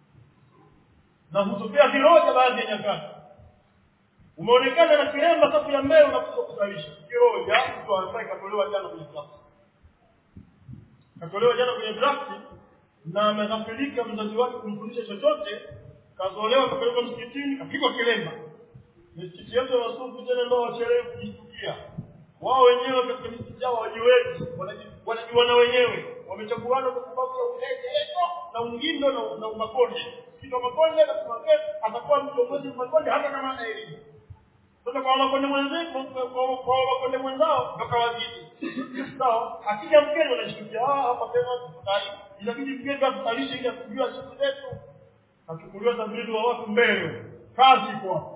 na hutokea viroja baadhi ya nyakati umeonekana na kiremba safu ya mbele unakuja kusalisha kiroja mtu anafai katolewa jana kwenye draft katolewa jana kwenye draft na ameghafilika mzazi wake kumfundisha chochote kazolewa kapelekwa msikitini kapigwa kilemba misikiti yetu ya wasufu tena ndio wachelewe kujisikia wao wenyewe katika misikiti yao hawajiwezi wanajiona wenyewe wamechaguana kwa sababu ya ulegezo na ungindo na, na umakonde msikiti wa makonde na kumake atakuwa mtongozi wa makonde hata kama ana elimu sasa kwa makonde mwenzao kwa kwa makonde mwenzao ndo kawazidi sawa akija mgeni wanashtukia ah hapa tena tutai inabidi mgeni atusalishe ili kujua siku zetu achukuliwa tabiri wa watu mbele kazi kwa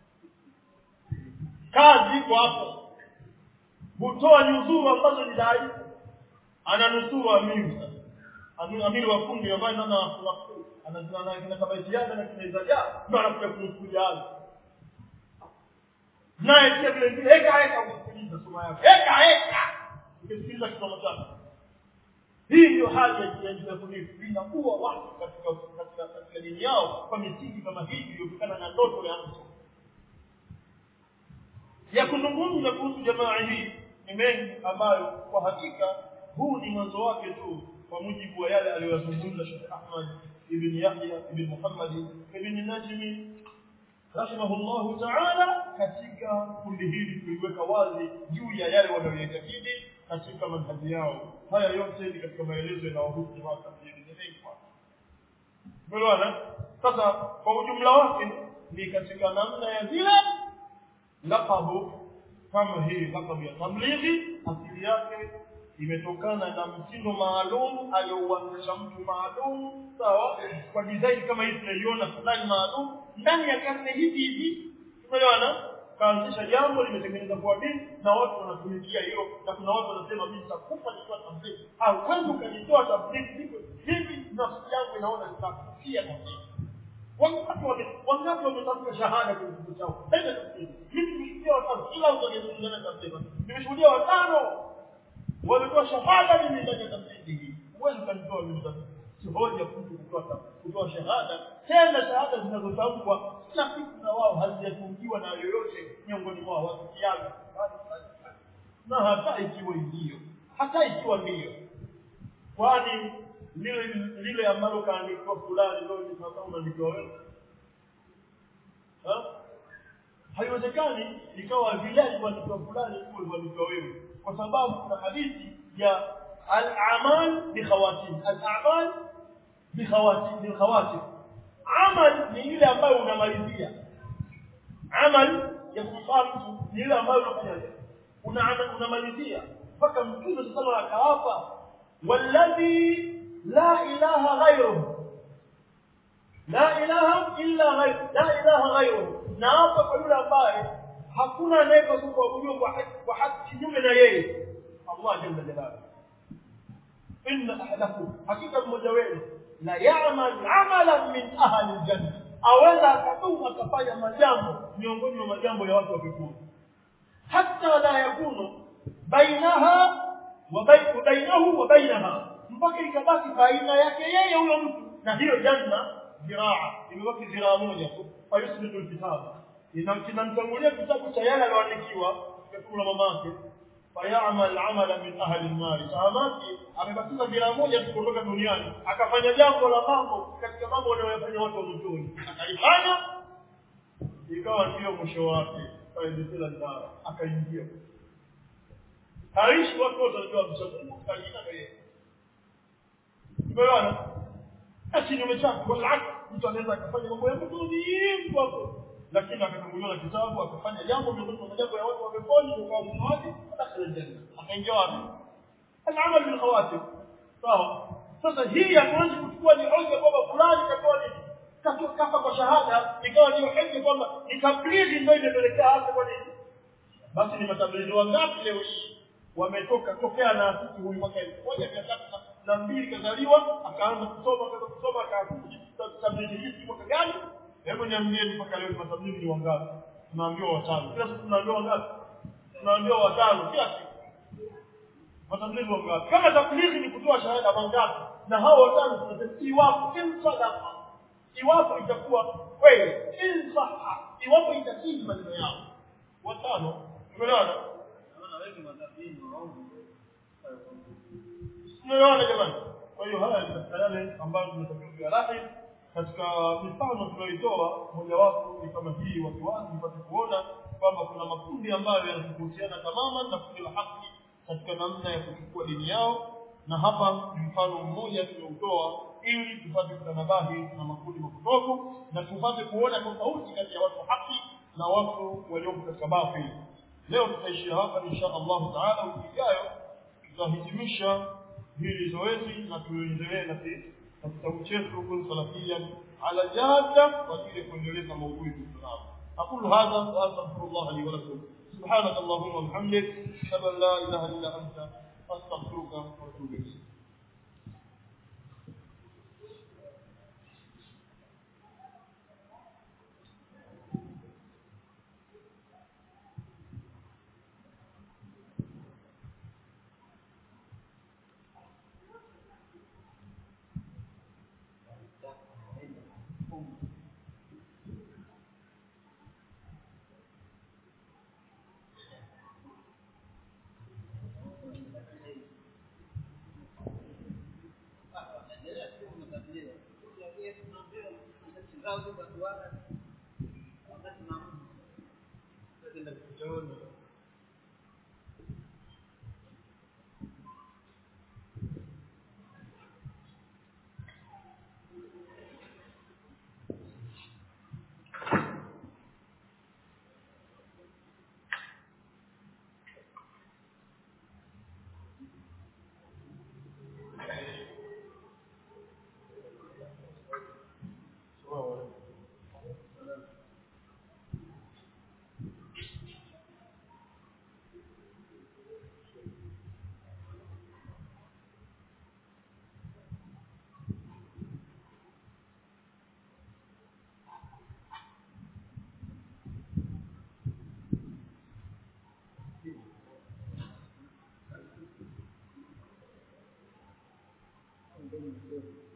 kazi kwa hapo hutoa nyuzuru ambazo ni dhaifu ananusuru amiri sasa amiri amiri wa kundi ambaye nana wakuu anazana kina kabaitiana na kina izaja ndio anakuja kunusuru jana naye pia vile vile heka heka kusikiliza soma yake heka heka ukisikiliza kisomo chake hii ndio hali ya ya kunifu inakuwa watu katika katika katika dini yao kwa misingi kama hii iliyotokana na ndoto ya mtu ya kuzungumza kuhusu jamaa hii ni mengi ambayo kwa hakika huu ni mwanzo wake tu kwa mujibu wa yale aliyozungumza Sheikh Ahmad ibn Yahya ibn Muhammad ibn Najmi rahimahullah ta'ala katika kundi hili kuliweka wazi juu ya yale wanayoyatakidi katika manhaji yao haya yote ni katika maelezo yanayohusu jamaa tablighi ni mengi Umeelewana? Sasa kwa ujumla wake ni katika namna ya zile laqabu kama hii laqabu ya tablighi asili yake imetokana na mtindo maalum aliouanzisha mtu maalum sawa kwa design kama hii tunaiona fulani maalum ndani ya karne hizi hizi umeelewana kaanzisha jambo limetengeneza kwa dini na watu wanatumikia hilo na kuna watu wanasema mimi nitakufa nikiwa tablighi hauwezi ukajitoa tablighi hivyo hivi nafsi yangu inaona nitakufia tablighi wangapi wame wangapi wametamka shahada kwenye kitabu chao nenda tablighi mimi nimeshuhudia watano kila mtu aliyezungumza na tablighi nimeshuhudia watano walitoa shahada mimi ndani ya tablighi hii huwezi ukanitoa mimi tablighi si hoja mtu kutoa kutoa shahada tena shahada zinazotamkwa kila siku na wao hazijatungiwa na yoyote miongoni mwao wakiaga na hata ikiwa ndio hata ikiwa ndio kwani lile lile ambalo kaandikwa fulani ndio ni sawa unaandikiwa wewe ha haiwezekani ikawa vile alivyoandikwa fulani ndio alivyoandikwa wewe kwa sababu kuna hadithi ya al-amal bi khawatim al-a'mal bi khawatim bi khawatim amal ni ile ambayo unamalizia amal ya kumfaa mtu ni ile ambayo unafanya una unamalizia mpaka mtume sallallahu akawapa walladhi la ilaha ghairuhu la ilaha illa ghairu la ilaha ghairuhu na hapa kwa yule ambaye hakuna anayepaswa kuabudiwa kwa haki kwa haki kinyume na yeye Allah jalla jalaluhu inna ahadakum hakika mmoja wenu la ya'mal 'amalan min ahli aljanna aweza akatuma akafanya majambo miongoni mwa majambo ya watu wa peponi hatta la yakunu bainaha wa bainahu wa bainaha mpaka ikabaki baina yake yeye huyo mtu na hiyo janna ziraa imebaki ziraa moja tu fayusbitu alkitab kinamtangulia kitabu cha yale aliyoandikiwa kwa mamake fayamal amala min ahli an-nar sahamati amebakiza ziraa moja tu kutoka duniani akafanya jambo la mambo katika mambo wanayofanya watu wa motoni akalifanya ikawa ndio mwisho wake faidila ndara akaingia haishi watu wote wanajua mshauri kajina ndio yeye umeona na kinyume chake kwa sababu mtu anaweza akafanya mambo ya motoni hapo lakini akafunguliwa na kitabu akafanya jambo miongoni mwa majambo ya watu wa peponi kwa mwisho wake dakhala janna akaingia wapi al-amal bil khawatim sawa sasa hii hatuwezi kuchukua ni hoja kwamba fulani katoa nini katoa kafa kwa shahada ikawa ni hoja kwamba ni tablighi ndio imepelekea hapo kwa nini basi ni matablighi wangapi leo hii wametoka tokea na sisi huyu mwaka 1300 na mbili kazaliwa akaanza kusoma akaanza kusoma akaanza tablighi hii mwaka gani hebu niambieni mpaka leo matablighi ni wangapi tunaambiwa watano kila siku tunaambiwa wangapi tunaambiwa watano kila siku matablighi wangapi kama tablighi ni kutoa shahada wangapi na hao watano tunasema iwapo in sadaqa iwapo itakuwa kweli in sahha iwapo itakidhi maneno yao watano umeelewana umeelewana jamani kwa hiyo haya ni katika yale ambayo tunatakiwa lahi katika mifano tunayoitoa mojawapo ni kama hii waziwazi mpate kuona kwamba kuna makundi ambayo yanatofautiana tamaman na kundi la haki katika namna ya kuchukua dini yao na hapa ni mfano mmoja tulioutoa ili tupate kutanabahi na makundi mapotofu na tupate kuona tofauti kati ya watu wa haki na watu walioko katika batili leo tutaishia hapa insha Allah taala wiki ijayo tutahitimisha hili zoezi na tuendelee na na kitabu chetu kun salafia ala jada kwa ajili ya kuendeleza maudhui tunayo aqulu hadha wa astaghfirullah li wa lakum سبحانك اللهم وبحمدك اشهد ان لا اله الا انت استغفرك واتوب اليك Thank you.